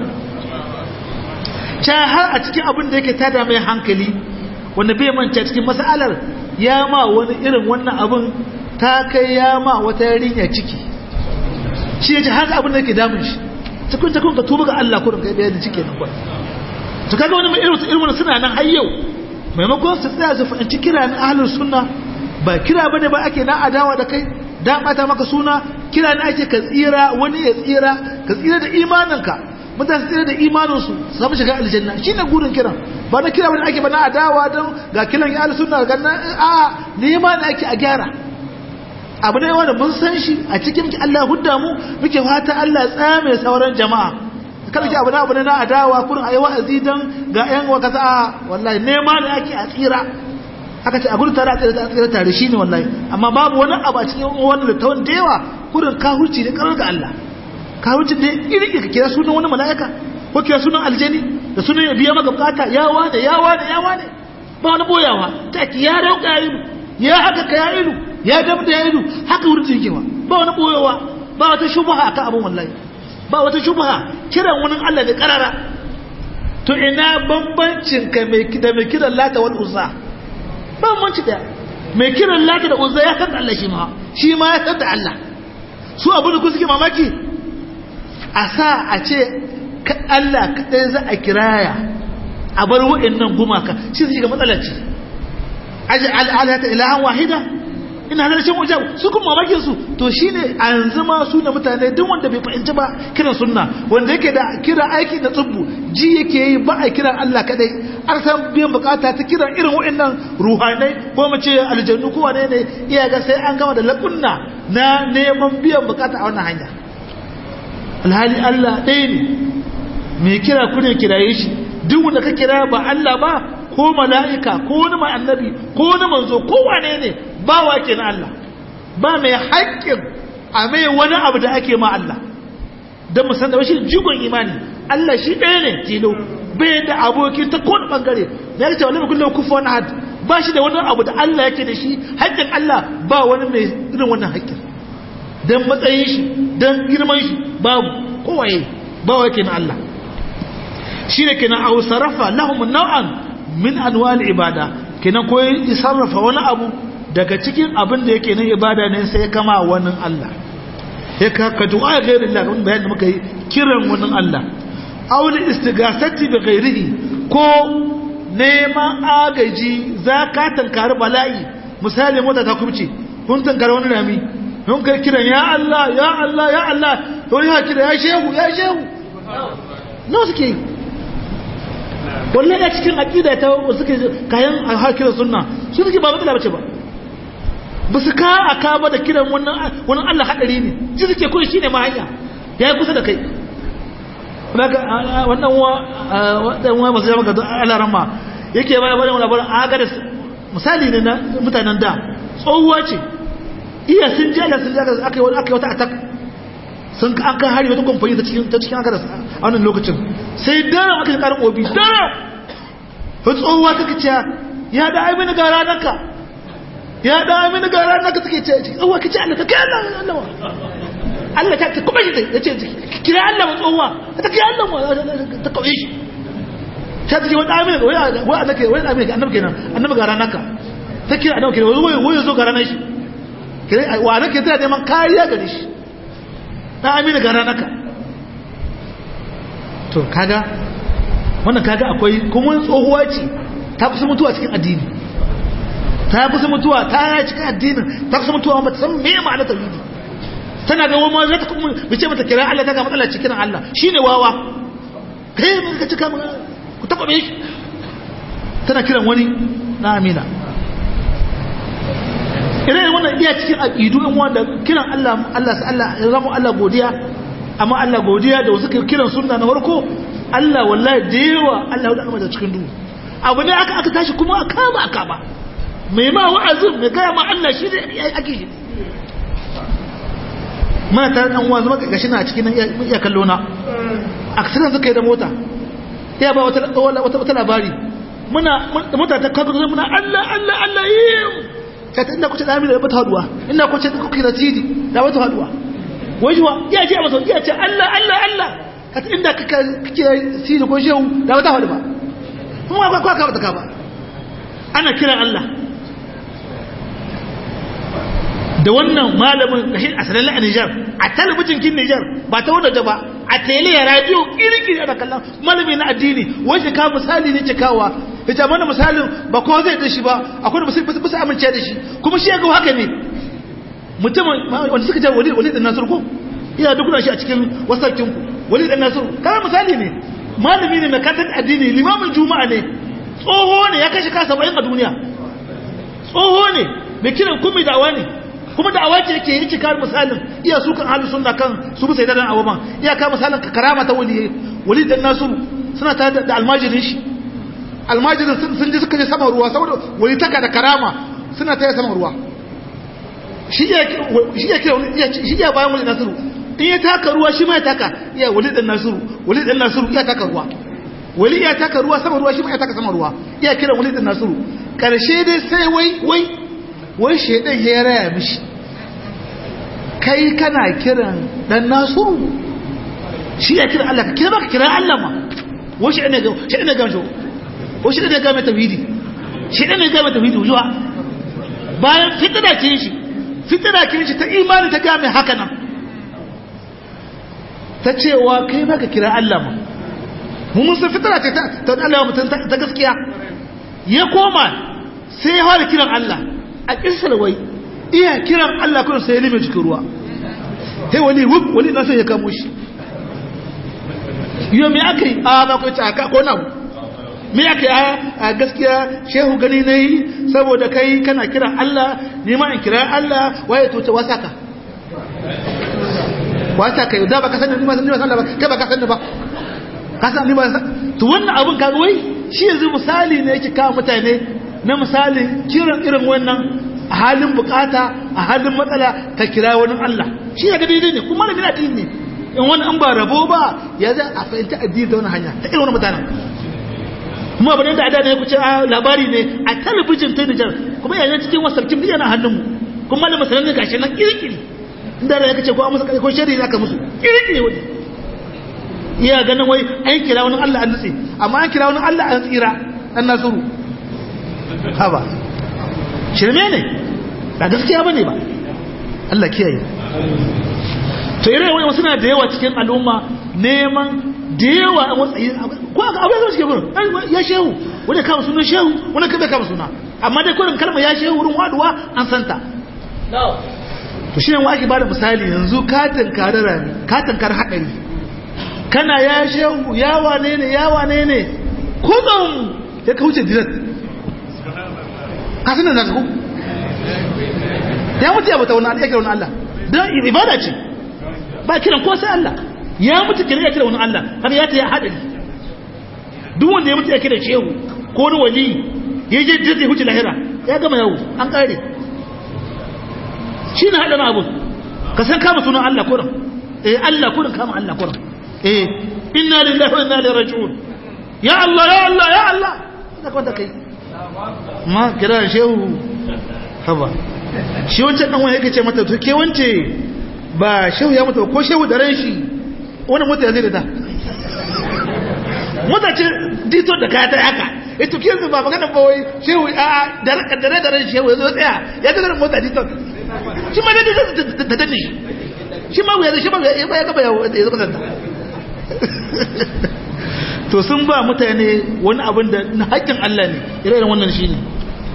ta har a cikin abin da yake tada mai hankali wanda bai manta cikin mas'alar ya ma wani irin wannan abin ta kai ya ma wata yarinya ciki shi yace haka abin da yake damun shi cikin cikin ka tuba ga Allah kurin kai bayani cike nan kurin to kaga wani mai irin irin suna nan har yau maimakon su tsaya su fahimci kira na ahlus sunna ba kira bane ba ake na adawa da kai da bata maka suna kira ne ake ka tsira wani ya tsira ka tsira da imaninka mutane tsira da imaninsu su samu shiga aljanna shine gurin kiran ba na kira bane ake ba na adawa don ga kiran ya ahlus sunna ga nan a nema ne ake a gyara abu ne wanda mun san shi a cikin Allah hudda mu muke fata Allah tsame sauran jama'a kada ki abu na abu na adawa kurin ayi wa'azi dan ga ƴan wa kaza wallahi nema ne ake a tsira aka ce a gurin tare a tsira a tsira tare shine wallahi amma babu wani abu a cikin wannan littafin da yawa kurin kahurci ne karar ga Allah kahurci ne iri ka kira sunan wani mala'ika ko kira sunan aljani da sunan ya biya maka bukata yawa da yawa da yawa ne ba wani boyawa ta ki ya rauka ya ilu ya haka ka ya ilu ya gam da ya ilu haka wurin jirgewa ba wani boyawa ba wata shubha akan abun wallahi ba wata shubha kiran wani Allah da karara to ina bambancin ka mai da mai kiran lata wal uzza bambanci da mai kiran lata da uzza ya san Allah shi ma shi ma ya san da Allah su abin da ku suke mamaki a sa a ce Allah kadai za a kiraya a bar wa'annan gumaka shi su shiga matsalar ce aji al'alata ilahan wahida ina da rashin wajen su kuma mamakin su to shine a yanzu ma su da mutane duk wanda bai fahimci ba kiran sunna wanda yake da kira aiki da tsubbu ji yake yi ba a kiran Allah kadai an san biyan bukata ta kiran irin wa'annan ruhanai ko mu ce aljannu ko wane ne iya ga sai an gama da lakunna na neman biyan bukata a wannan hanya alhali Allah ɗaya ne mai kira ku ne kiraye shi duk wanda ka kira ba Allah ba ko mala'ika ko wani mai annabi ko wani manzo ko wane ne ba wa ke na Allah ba mai haƙƙin a mai wani abu da ake ma Allah don musan da shi jigon imani Allah shi ɗaya ne tilo bai da abokin ta kowane ɓangare da ya ce wani kullum kufa wani had ba shi da wani abu da Allah yake da shi haƙƙin Allah ba wani mai irin wannan haƙƙin don matsayin shi don girman shi babu kowaye ba wa ke na Allah shi ne kenan a sarrafa lahum nau'an min anwal ibada kenan ko sarrafa wani abu daga cikin abin da yake nan ibada ne sai kama wani Allah ya ka ka du'a gairin Allah kamar bayanin da muka yi kiran wani Allah aw li istighasati bi ghairihi ko neman agaji zaka tankari bala'i misali mota ta kubce kun tankari wani rami kun kai kiran ya Allah ya Allah ya Allah to ya kira ya shehu ya shehu no suke yi wallahi a cikin aqida ta suke kayan hakirin sunna su suke ba matsala bace ba ba su ka aka ba da kiran wannan wannan Allah hadari ne ji suke koyi shine ma hanya yayi kusa da kai daga wannan wa wannan wa masu jama'a ga Allah rama yake ba ba labarin aga da misali ne na mutanen da tsohuwa ce iya sun ji Allah sun ji aka yi aka yi wata attack sun an kan hari wata kamfani ta cikin ta cikin aka a wannan lokacin sai daren aka karin obi daren wata tsohuwa ta kaciya ya da ai mini gara naka ya da ai mini gara naka take ce tsohuwa kace Allah ka kai Allah Allah Allah ta kuma shi ya ce kira Allah ma tsohuwa ta kai Allah ta kauye shi ta ce wani amina wai wai annabi wai annabi annabi kenan annabi gara naka ta kira annabi kenan wai wai zo gara nan shi kire wa nake tana neman kariya gare shi dan amina ga ranaka to kaga wannan kaga akwai kuma tsohuwa ce ta kusa mutuwa cikin addini ta kusa mutuwa ta yi cikin addinin ta kusa mutuwa ba ta san me ma'ana tauhidi tana ga wani zata kuma bice mata kira Allah ta ga matsala cikin Allah shine wawa kai mun ka cika ku taba me shi tana kiran wani na amina irin wannan iya cikin aqidu in wanda kiran Allah Allah sa Allah ya zama Allah godiya amma Allah godiya da wasu kiran sunna na farko Allah wallahi da yawa Allah ya kama da cikin duhu abu ne aka aka tashi kuma aka kama aka ba mai ma wa'azin mai gaya ma Allah shi ne ake shi mana tare dan uwa zama gashi na cikin iya kallo na accident suka yi da mota ya ba wata wata wata labari muna mota ta kaga muna Allah Allah Allah yi ta inda kuce da amina da bata haduwa inda kuce da kuke da tidi da bata haduwa wajuwa ya ce masa ya ce Allah Allah Allah kata inda kake tidi ko shehu da bata hadu ba kuma ba kwa ka bata ka ba ana kiran Allah da wannan malamin gashi a sanar a Nijar a talabijin kin Nijar ba ta wadda ba a tele ya radio kirkiri ana kallon malami na addini wanda ka misali ne cikawa ita mana misalin ba ko zai da shi ba akwai da musulmi ba su amince da shi kuma shi ya ga haka ne mutumin wanda suka ce wali wali dan nasir ko ina duk shi a cikin wasakin ku wali dan nasir kana misali ne malami ne mai katar addini limamin juma'a ne tsoho ne ya kashe ka 70 a duniya tsoho ne mai kiran kuma da'awa ne kuma da awace yake yake kar misalin iya su kan ahlus sunna kan su bi sai da awaban iya ka misalin ka karama ta wali wali dan nasuru suna ta da almajirin shi almajirin sun ji suka je sama ruwa saboda wali taka da karama suna ta sama ruwa shi ya shi ya kira shi ya bayan wali nasuru in ya taka ruwa shi ma ya taka iya wali dan nasuru wali dan nasuru iya taka ruwa wali ya taka ruwa sama ruwa shi ma ya taka sama ruwa iya kira wali dan nasuru karshe dai sai wai wai wai shaidan ya raya mishi kai kana kiran dan nasuru shi ya kira Allah ka kira baka kira Allah ma wai shaidan ga shaidan ga shi wai shaidan ga mai tawhidi shaidan ga mai tawhidi wujuwa bayan fitira kin shi fitira kin shi ta imani ta ga mai haka nan ta cewa kai baka kira Allah ma mun mun san fitira ce ta ta Allah mutum ta gaskiya ya koma sai ya fara kiran Allah a kisar wai iya kiran Allah kun sai lime cikin ruwa sai wani wuf wani na sai ya kamo shi yau me aka yi a ba ku ci aka ko na me aka yi a gaskiya shehu gani na yi saboda kai kana kiran Allah ni ma in kira Allah waye to ta wasaka wasaka yau da ba ka sani ni ma sani ba ba kai ba ka sani ba ka sani ni ba to wannan abun ka wai shi yanzu misali ne yake kawo mutane na misalin kiran irin wannan a halin bukata a halin matsala ka kira wani Allah shi ya ga daidai ne kuma da addini ne in wani an ba rabo ba ya za a fahimta addini ta wani hanya ta irin wani mutanen kuma abin da adana ya kuce a labari ne a talabijin ta Nijar kuma yanzu cikin wasarkin biya na hannunmu kuma da masarar ne gashi nan kirkiri inda da ya kace ko a musu ko shari ne aka musu kirkiri wani iya ganin wai an kira wani Allah an nutse amma an kira wani Allah an tsira dan nasuru haba shirme ne ba gaskiya ba ne ba Allah kiyaye to irin wani wasu na da yawa cikin al'umma neman da yawa a matsayi ko aka abu ya zama cikin gurin ya shehu wani kama sunan shehu wani kama kama suna amma dai kurin kalma ya shehu wurin waduwa an santa to shi ne wa ake bada misali yanzu katin karara ne katin kar haɗari kana ya shehu ya wane ne ya wane ne kudin ya kauce direct kasan da zaku ya mutu ya bata wani ya kira wani Allah don ibada ce ba kiran ko sai Allah ya mutu kira ya kira wani Allah har ya ta ya haɗari duk wanda ya mutu ya kira shehu ko wani wali ya je jirgin huce lahira ya gama yau an ƙare shi na haɗa abu ka san kama sunan Allah kuran eh Allah kuran kama Allah kuran eh inna lillahi wa inna ilaihi raji'un ya Allah ya Allah ya Allah da kwanta kai ma kira shehu haba shi wancan dan wani yake ce mata to ke wance ba shehu ya mutu ko shehu da ran shi wani mota ya zai da ta mota ce dito da kaya ta haka ito ke ba magana ba wai shehu a da da da ran shehu ya zo tsaya ya ga mota dito shi ma dai ta danne shi shi ma ya shi ma ya gaba ya zama sanda to sun ba mutane wani abin da na haƙƙin Allah ne irin wannan shi ne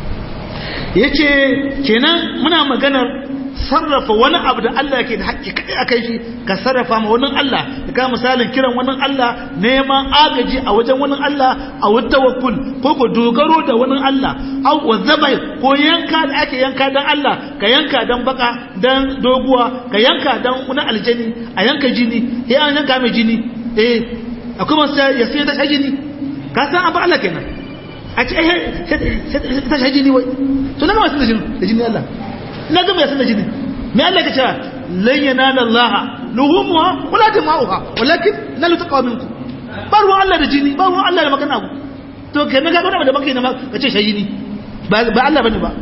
yace kenan muna maganar sarrafa wani abu da Allah ke da haƙƙi kaɗai a kai shi ka sarrafa ma wani Allah da ka misalin kiran wani Allah neman agaji a wajen wani Allah a wata tawakkul ko ko dogaro da wani Allah au wazabai ko yanka da ake yanka dan Allah ka yanka dan baka dan doguwa ka yanka dan wani aljani a yanka jini eh an yanka mai jini eh akwai masu ya sai da jini ka san abu Allah kenan a ce eh ta jini wai to na ga masu da jini Allah na gama ya sanar jini mai Allah ka cewa lan yanala Allah luhumuha wala dima'uha walakin nalu taqwa minkum ba ruwan Allah da jini ba ruwan Allah da magana ku to kai na ga wani da baka ne ka ce shayini ba ba Allah bane ba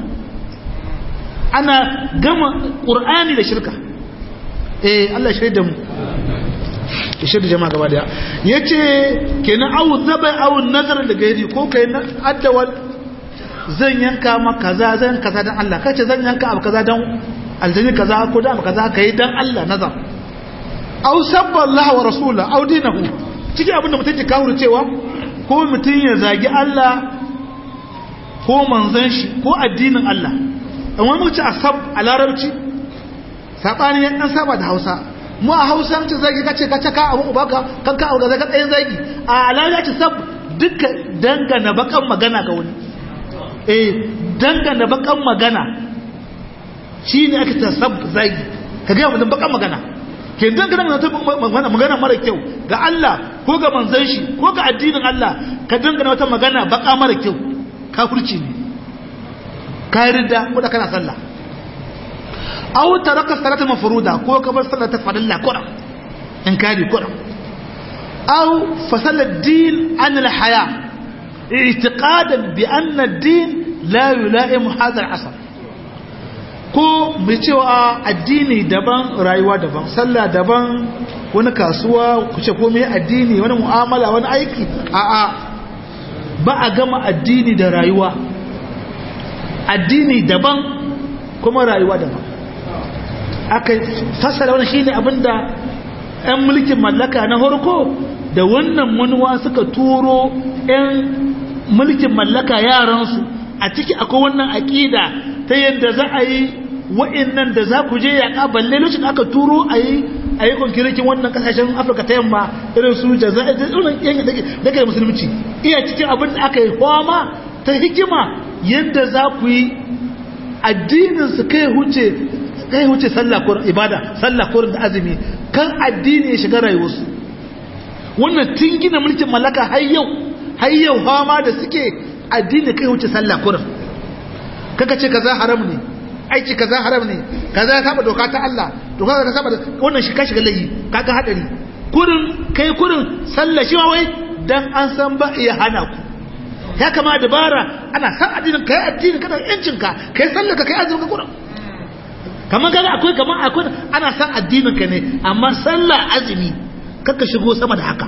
ana gama Qur'ani da shirka eh Allah ya da mu ya shirya jama'a gaba daya yace kenan awu zaba awu nazar da gairi ko kai na addawal zan yanka ma kaza zan kaza dan Allah kace zan yanka abu kaza dan aljini kaza ko da abu kaza kai dan Allah nazar aw sabba Allah wa rasula aw dinahu cikin abin da mutum ke kawo cewa ko mutum ya zagi Allah ko manzon shi ko addinin Allah amma mu ci asab a larabci sabani ya dan saba da Hausa mu a Hausa ce zagi kace kace ka abu baka kan ka abu kaza ka tsayin zagi a larabci sab duka dangana bakan magana ga wani eh dangana bakan magana shi ne aka ta sab zagi ka gaya mutum bakan magana ke dangana magana magana mara kyau ga Allah ko ga manzan shi ko ga addinin Allah ka dangana wata magana baka mara kyau kafirci ne ka rida ko da kana sallah aw taraka salata mafruda ko ka bar salata farilla kura in kari kura aw fasala ad-din an al-haya i'tiqadan bi anna ad-din la yulaimu hadha al-asr ko mai cewa addini daban rayuwa daban sallah daban wani kasuwa kuce komai addini wani mu'amala wani aiki a'a ba a gama addini da rayuwa addini daban kuma rayuwa daban aka fassara wani shine abinda ɗan mulkin mallaka na harko da wannan manuwa suka turo ɗan mulkin mallaka yaransu a ciki akwai wannan aƙida ta yadda za a yi wa'annan da za ku je yaƙa balle lokacin aka turo a yi a yi kwankirikin wannan ƙasashen afirka ta yamma irin su jaza'i da irin yanki daga musulunci iya cikin abin da aka yi kwama ta hikima yadda za ku yi addinin su kai huce kai huce sallah ko ibada sallah ko da azumi kan addini ya shiga rayuwarsu wannan tun gina mulkin mallaka har yau har yau fama da suke addini kai huce sallah kurin kaga ce kaza haram ne aiki kaza haram ne kaza ya saba doka ta Allah doka ta saba wannan shi ka shiga layi kaga hadari kurin kai kurin sallah shi wai dan an san ba iya hana ku ya kama dabara ana san addinin kai addinin kana yancin ka kai sallah ka kai azumin ka kurin kaman kaga akwai kaman akwai ana san addinin ka ne amma sallah azumi kaka shigo sama da haka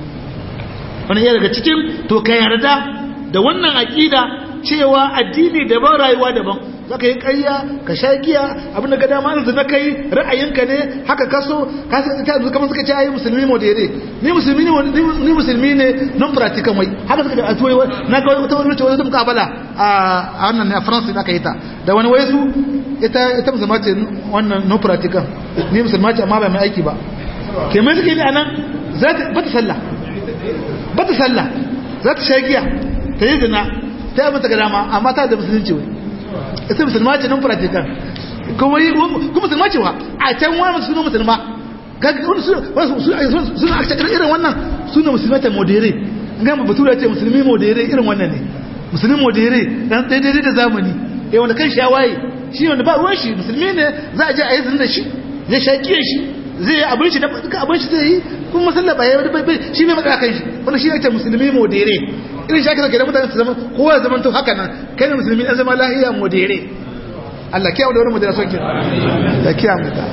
wani ya daga cikin to ka yarda da wannan aqida cewa addini daban rayuwa daban za ka yi ƙarya ka sha giya abinda ga dama yanzu na kai ra'ayinka ne haka kaso kamar suka ce ayi musulmi modere ni musulmi ne ni musulmi ne non practical mai haka suka da tuwai na ga wata wani wata mukabala a wannan ne a France da aka yi ta da wani wai su ita ita musulma ce wannan non practical ni musulma ce amma ba mai aiki ba ke mai suke ne anan za ta bata sallah bata sallah za ta sha giya ta yi zina ta yi abin ta ga dama amma ta da musulunci wai ita musulma ce nan practical kuma yi kuma musulma ce wa a can wani suna musulma suna a cikin irin wannan suna musulma ta modere gama batura ce musulmi modere irin wannan ne musulmi modere dan daidai da zamani ya wanda kan shawaye shi wanda ba ruwan shi musulmi ne za a je a yi zina da shi zai shaƙiye shi zai yi abin shi duka abin shi zai yi kuma masalla ba ya wani bai shi ne matsala kan shi wanda shi ne ce musulmi modere irin shi ake zaka da mutane su zama kowa ya zama to haka nan kai ne musulmi ɗan zama lahiya modere Allah kiyamu da wani modera son kin da kiyamu da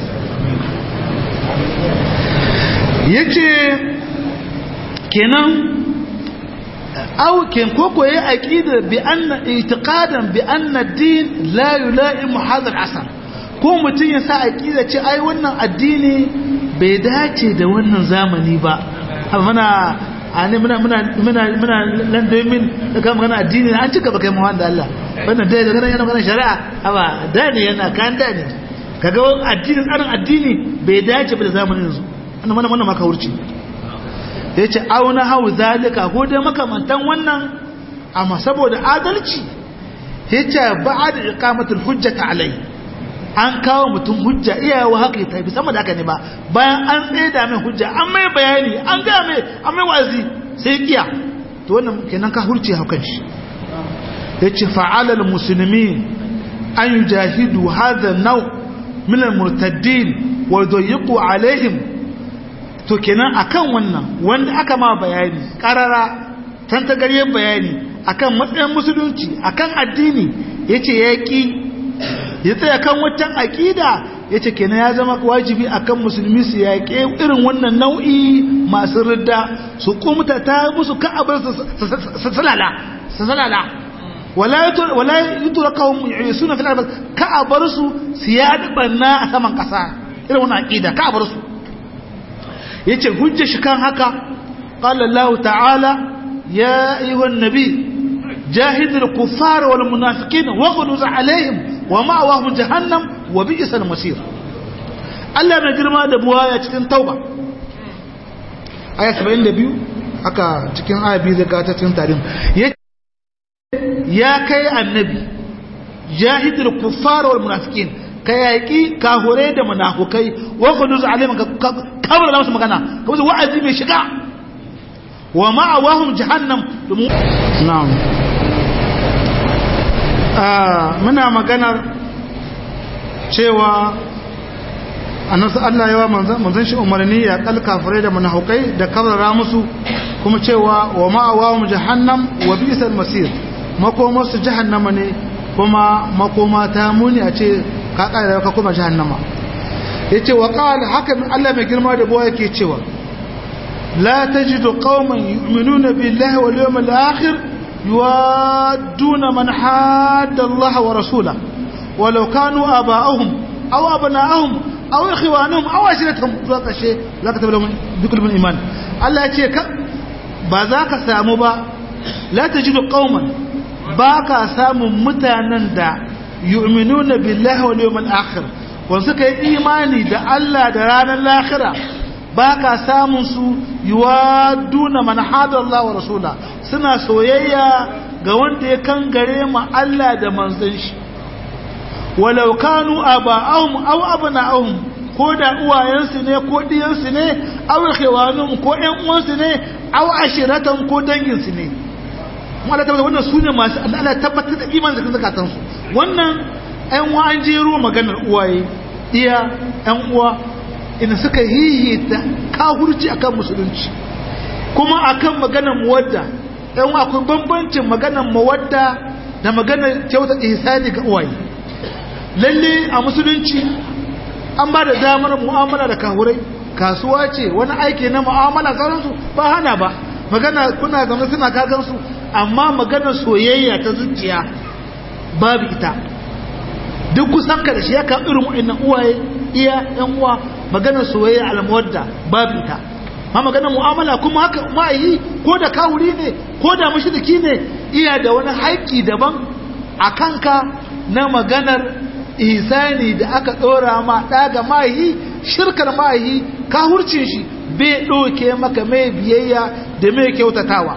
yace kenan aw ken koko yayi aqida bi anna i'tiqadan bi anna ad-din la yulaimu hadha al-asr ko mutum ya sa aqida ce ai wannan addini bai dace da wannan zamani ba muna ani muna muna muna muna lan domin daga magana addini an cika baka mu wanda Allah wannan dai daga yana magana shari'a aba da ne yana kan da ne kaga addinin tsarin addini bai dace ba da zamanin yanzu wannan wannan wannan maka wurci yace auna hau zalika ko dai makamantan wannan amma saboda adalci yace ba'ad iqamatul hujjati alai an kawo mutum hujja iyawa haka ta bi sama da haka ne ba bayan an tsaida mai hujja an mai bayani an ga mai an mai wazi sai kiya to wannan kenan ka hurce hakan shi yace fa'ala almuslimin an yujahidu hadha an-naw min al-murtaddin wa yudayiqu alaihim to kenan akan wannan wanda aka ma bayani karara tantagaryen bayani akan matsayin musulunci akan addini yace yaki ya tsaya kan waccan aƙida ya ce kenan ya zama wajibi akan musulmi su yaƙe irin wannan nau'i masu ridda su kumta ta musu ka'abar su salala su salala wala yi tura kawon suna fi labar ka'abar su su yaɗi ɓanna a saman ƙasa irin wannan aƙida ka'abar su ya ce hujja shi kan haka ƙalallahu ta'ala ya yi wa nabi jahidul kuffar wal munafiqin wa quluz alaihim wa ma'awahum jahannam wa bi'sal masir Allah mai girma da buwaya cikin tauba aya 72 aka cikin aya biyu zai ta cikin tarin ya kai annabi jahidul kuffar wal munafiqin ka yaki kahure da munafukai wa quluz alaihim ka kabar da musu magana ka musu wa'azi mai shiga wa ma'awahum jahannam na'am muna maganar cewa annasu Allah yawa manzon shi umarni ya kal kafirai da munafikai da kabrara musu kuma cewa wa ma'awahum jahannam wa bi'sal masir makoma su jahannama ne kuma makoma ta muni a ce ka kare ka kuma jahannama yace wa qala haka Allah mai girma da boye yake cewa la tajidu qauman yu'minuna billahi wal yawmil akhir يوادون من حاد الله ورسوله ولو كانوا آباءهم أو أبناءهم أو إخوانهم أو عشيرتهم ذاك الشيء لا كتب لهم بكل من إيمان الله يتيك بذاك سامبا لا تجد قوما باك سام متانا دا يؤمنون بالله واليوم الآخر وانسك إيماني دا الله دا رانا الآخرة baka samun su yuwaduna man hada Allah wa rasula suna soyayya ga wanda ya kangare ma Allah da manzon shi walau kanu aba'ahum aw abna'ahum ko da uwayensu ne ko diyansu ne aw khiwanum ko ƴan uwansu ne aw ashiratan ko danginsu ne kuma Allah tabbata wannan sune masu Allah tabbatar da imanin da zakatan su wannan ƴan uwa an jero maganar uwaye iya ƴan uwa ina suka hihita kahurci akan musulunci kuma akan maganar muwadda ɗan akwai bambancin maganar muwadda da maganar kyauta ihsani ga uwaye lalle a musulunci an ba da damar mu'amala da kahurai kasuwa ce wani aiki na mu'amala sauransu ba hana ba magana kuna zama suna kagansu amma maganar soyayya ta zuciya babu ita duk kusan ka da shi ya kan irin wa'annan uwaye iya yan uwa maganar soyayya almuwadda babu ita ma maganar mu'amala kuma haka ma'ayi ko da kawuri ne ko da mushriki ne iya da wani haƙƙi daban a kanka na maganar ihsani da aka ɗora ma ɗaga ma'ayi shirkar ma'ayi kahurcin shi bai ɗauke maka mai biyayya da mai kyautatawa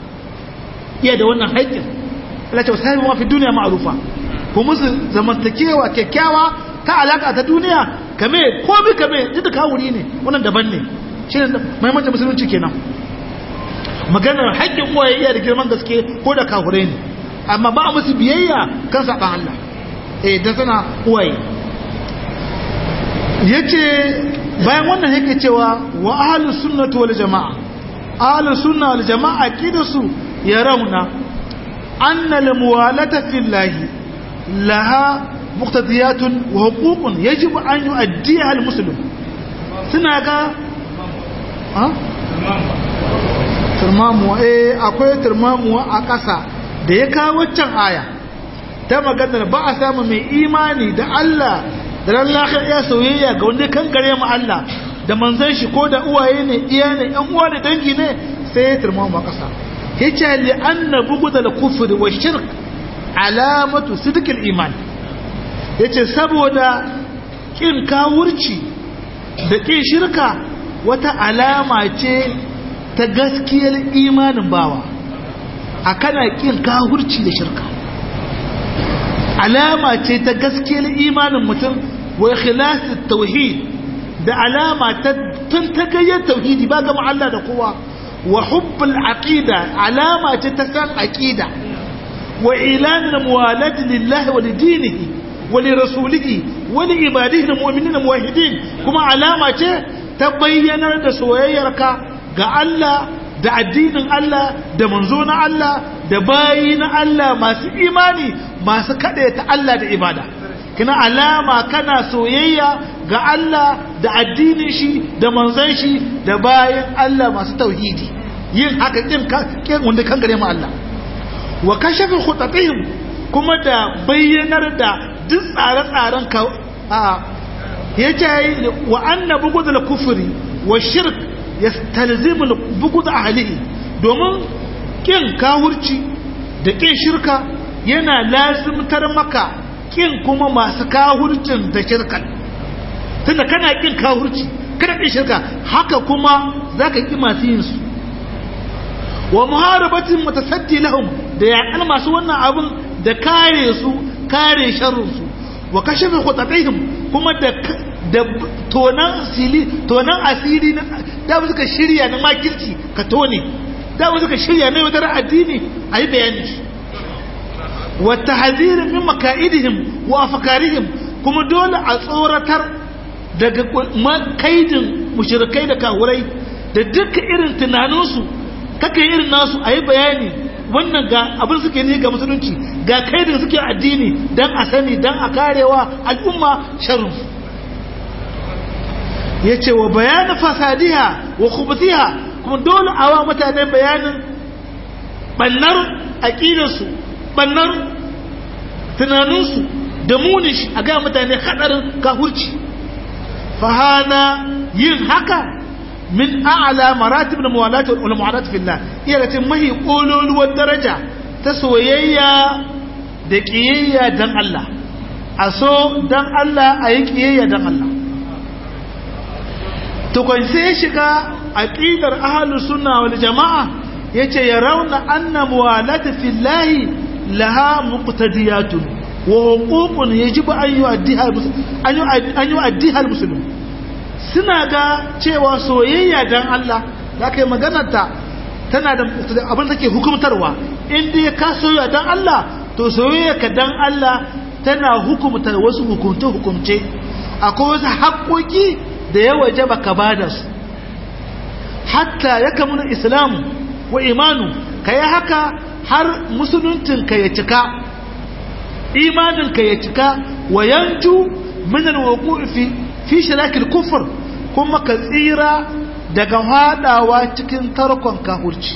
iya da wannan haƙƙin Allah ce wasu haifu mafi duniya ma'arufa ko musu zamantakewa kyakkyawa ta alaka ta duniya kame ko bi kame duk da kawuri ne wannan daban ne shi ne mahimmancin musulunci kenan maganar haƙƙin uwaye iya da girman gaske ko da kawure ne amma ba a musu biyayya kan saɓan Allah eh da suna uwaye yace bayan wannan yake cewa wa ahlus sunnati wal jamaa ahlus sunna wal jamaa kidasu yarawna anna al muwalata fillahi laha muqtadiyatun wa huququn yajibu an yu'addiha al muslim suna ga ha turmamuwa eh akwai turmamuwa a ƙasa da ya kawo waccan aya ta maganar ba a samu mai imani da Allah da ran lahira iya soyayya ga wanda kan gare mu Allah da manzon shi ko da uwaye ne iya ne yan uwa da dangi ne sai ya turma mu kasa yace li anna bughd al kufr wa shirk alamatu sidq al iman yace saboda kin kawurci da kin shirka wata alama ce ta gaskiyar imanin bawa a kana kin kawurci da shirka alama ce ta gaskiyar imanin mutum wa ikhlasit tauhid da alama ta tun ta gayyar tauhidi ba gama Allah da kowa wa hubbul aqida alama ce ta san aqida wa ilan muwalat lillahi wa lidinihi wa li rasulihi wa li ibadihi almu'minina muwahhidin kuma alama ce ta bayyanar da soyayyarka ga Allah da addinin Allah da manzo na Allah da bayi na Allah masu imani masu kaɗe ta Allah da ibada kina alama kana soyayya ga Allah da addinin shi da manzon shi da bayan Allah masu tauhidi yin haka kin kin wanda kan gare mu Allah wa kashafa khutatihim kuma da bayyanar da duk tsare-tsaren ka a yace wa anna bugudul kufri wa shirk yastalzimu bugud ahlihi domin kin kawurci da kin shirka yana lazimtar maka kin kuma masu kahurcin da shirkan tunda kana kin kahurci kana kin shirka haka kuma zaka ki masu yin su wa muharabatin mutasaddi lahum da yaƙar masu wannan abin da kare su kare sharrin su wa kashafa khutatihim kuma da da tonan asiri tonan asiri na da suka shirya na makirci ka tone da suka shirya na wadar addini ayi bayani shi والتحذير من مكائدهم وافكارهم kuma dole a tsoratar daga kaidin mushrikai da kahurai da duka irin tunaninsu kake irin nasu a yi bayani wannan ga abin suke ne ga musulunci ga kaidin suke addini don a sani don a karewa al'umma sharrinsu ya ce wa bayanin fasadiha wa kubutiha kuma dole a wa mutane bayanin ɓannar aƙidarsu bannan tunaninsu da munish a ga mutane hadarin kahurci fahana yin haka min a'ala maratib na muwalati wal mu'alat fillah iya da cin mahi kololuwar daraja ta soyayya da kiyayya dan Allah a so dan Allah a yi kiyayya dan Allah to kun sai shiga aqidar ahlus sunna wal jamaa yace ya rauna anna muwalati fillahi laha muqtadiyatun wa huququn yajibu an yu'addiha an yu'addiha almuslim suna ga cewa soyayya dan Allah da kai maganar ta tana da abin da ke hukumtarwa in dai ka soyayya dan Allah to soyayya ka dan Allah tana hukumta wasu hukunce hukumce akwai wasu haƙoƙi da ya wajaba ka bada su hatta ya kamuna islamu wa imanu ka yi haka har musuluncinka ya cika imaninka ya cika wa yanju min alwuqu fi fi shirakil kufr kuma ka tsira daga hadawa cikin tarkon kafirci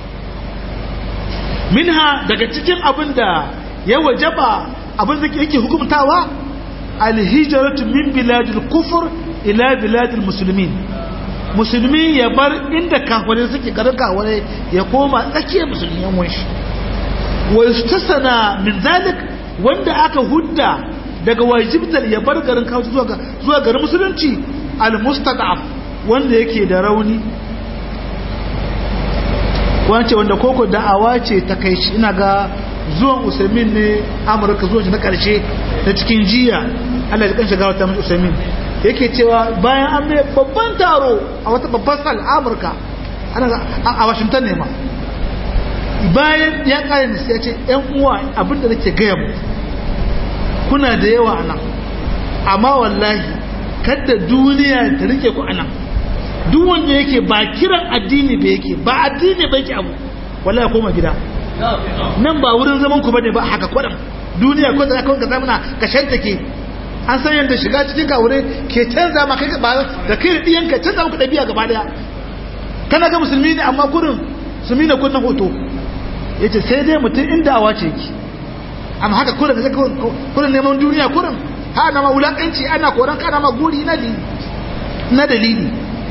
minha daga cikin abinda ya wajaba abin da yake hukumtawa alhijratu min biladil kufr ila biladil muslimin musulmi ya bar inda kafirai suke garin kafirai ya koma tsakiyar musulmi yan wanshi wa yustasana min zalik wanda aka hudda daga wajibtar ya bar garin kafirai zuwa zuwa garin musulunci al mustad'af wanda yake da rauni wance wanda koko da'awa ce ta kai shi ina ga zuwan usaimin ne amurka zuwan shi na karshe ta cikin jiya Allah ya kanshi gawa ta mai usaimin yake cewa bayan an mai babban taro a wata babban sal amurka a washington ne ma bayan ya kare ni sai ya ce yan uwa abinda nake gaya mu kuna da yawa a nan amma wallahi kada duniya ta rike ku a nan duk wanda yake ba kiran addini ba yake ba addini ba yake abu wallahi koma gida nan ba wurin zaman ku bane ba haka kwadan duniya ko da ka zamana ka shantake an san yadda shiga cikin kawure ke canza ma kai ba da kai da diyanka canza maka dabi'a gaba daya kana ga musulmi ne amma kurin musulmi ne kun na hoto yace sai dai mutum inda awa ce ki amma haka kurin ka kurin neman duniya kurin ha na ma wulakanci ana koran kana ma guri na dalili na dalili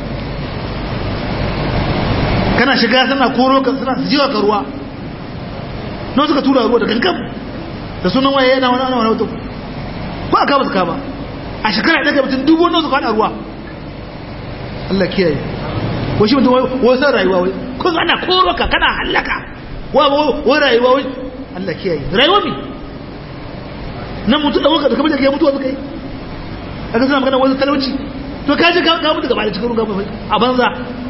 kana shiga suna koro ka suna jiwa ka ruwa na suka tura ruwa da gangan da sunan waye yana wani wani wata ko aka ba su kama a shekara ɗaga mutum dubu wani suka haɗa ruwa Allah kiyaye ko shi mutum wai san rayuwa wai ko ana koro ka kana hallaka wa wai rayuwa wai Allah kiyaye rayuwa mi nan mutum da waka da kamar da ya mutuwa suka yi aka suna magana wani talauci to ka ji ka mutu gaba da cikin ruga a banza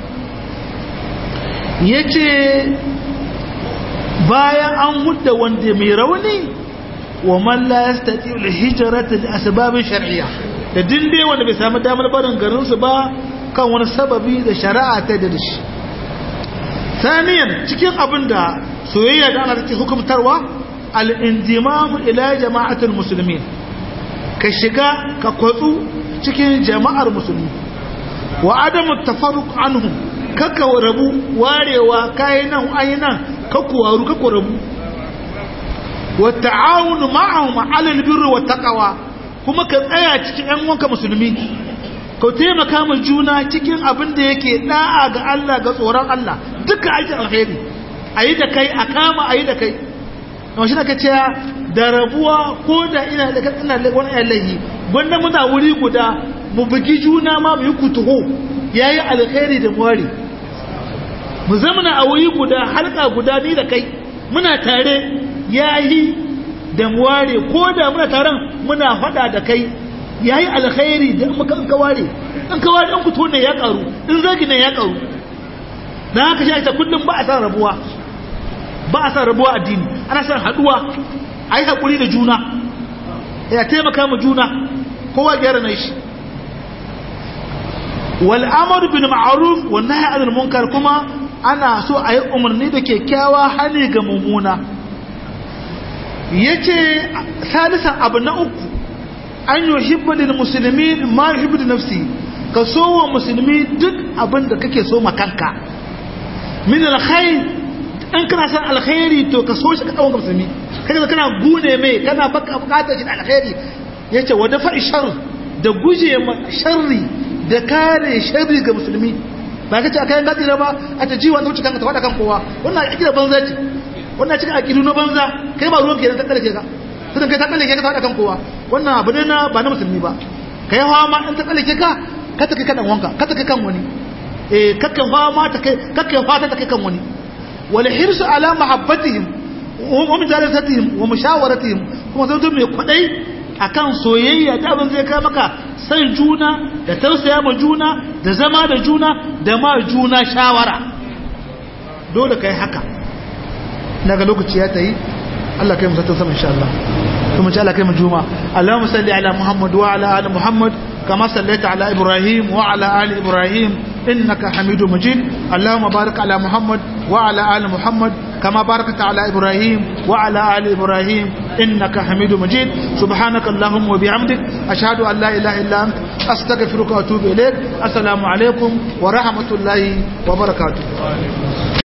ya ce bayan an hudda wanda mai rauni wa man la yastati al hijrata li asbab shar'iyya da dinde wanda bai samu damar barin garin su ba kan wani sababi da shari'a ta da shi saniyan cikin abin da soyayya da ana take hukumtarwa al indimam ila jama'atul muslimin ka shiga ka kwatsu cikin jama'ar musulmi wa adamu tafarruq anhum kaka rabu warewa kayi nan ayi nan kakku waru kakku rabu wa ta'awunu ma'ahum 'ala al-birri wa taqwa kuma ka tsaya cikin ƴan wanka musulmi ka taimaka ma juna cikin abin da yake da'a ga Allah ga tsoron Allah duka aikin alheri ayi da kai a kama ayi da kai to shi nake cewa da rabuwa ko da ina da ina da wani allahi gwanda muna wuri guda mu bugi juna ma mu yi kutuho yayi alkhairi da muwari mu zamana a wuri guda halka guda ni da kai muna tare yayi da muware ko da muna taron muna fada da kai yayi alkhairi da muka an kaware an kaware an kutuho ne ya karu in zagi ne ya karu dan haka shi ita kullum ba a san rabuwa ba a san rabuwa addini ana san haduwa ai hakuri da juna ya taimaka mu juna kowa gyara na shi wal amru bil ma'ruf wan nahy anil munkar kuma ana so a yi umarni da kyakkyawa hali ga mummuna yace salisan abu na uku an yuhibbu lil muslimin ma yuhibbu li nafsi ka so wa musulmi duk abin da kake so ma kanka min alkhair in kana san alkhairi to ka so shi ka kawo musulmi kaga kana gune mai kana baka bukatar shi da alkhairi yace wa dafa shar da guje ma sharri da kare sharri ga musulmi ba kace akai ga tsira ba a ta jiwa ta wuce kanka ta wada kan kowa wannan akida banza ce wannan cikin akidu na banza kai ba ruwan kenan ta kalle ka sai kai ta kalle ka ta wada kan kowa wannan abu ne na ba na musulmi ba kai hawa ma in ta kalle ka ka ta kai kan wanka ka ta kai kan wani eh kakkan fama ta kai kakkan fata ta kai kan wani والحرص على محبتهم ومجالستهم ومشاورتهم kuma zai mai kwadai akan soyayya da abin zai kai maka san juna da tausaya ma juna da zama da juna da ma juna shawara dole kai haka daga lokaci ya tayi Allah kai mu zata sama insha Allah kuma insha Allah kai mu juma Allahumma salli ala Muhammad wa ala ali Muhammad kama sallaita ala Ibrahim wa ala ali Ibrahim إنك حميد مجيد اللهم بارك على محمد وعلى آل محمد كما باركت على إبراهيم وعلى آل إبراهيم إنك حميد مجيد سبحانك اللهم وبحمدك أشهد أن لا إله إلا أنت أستغفرك وأتوب إليك السلام عليكم ورحمة الله وبركاته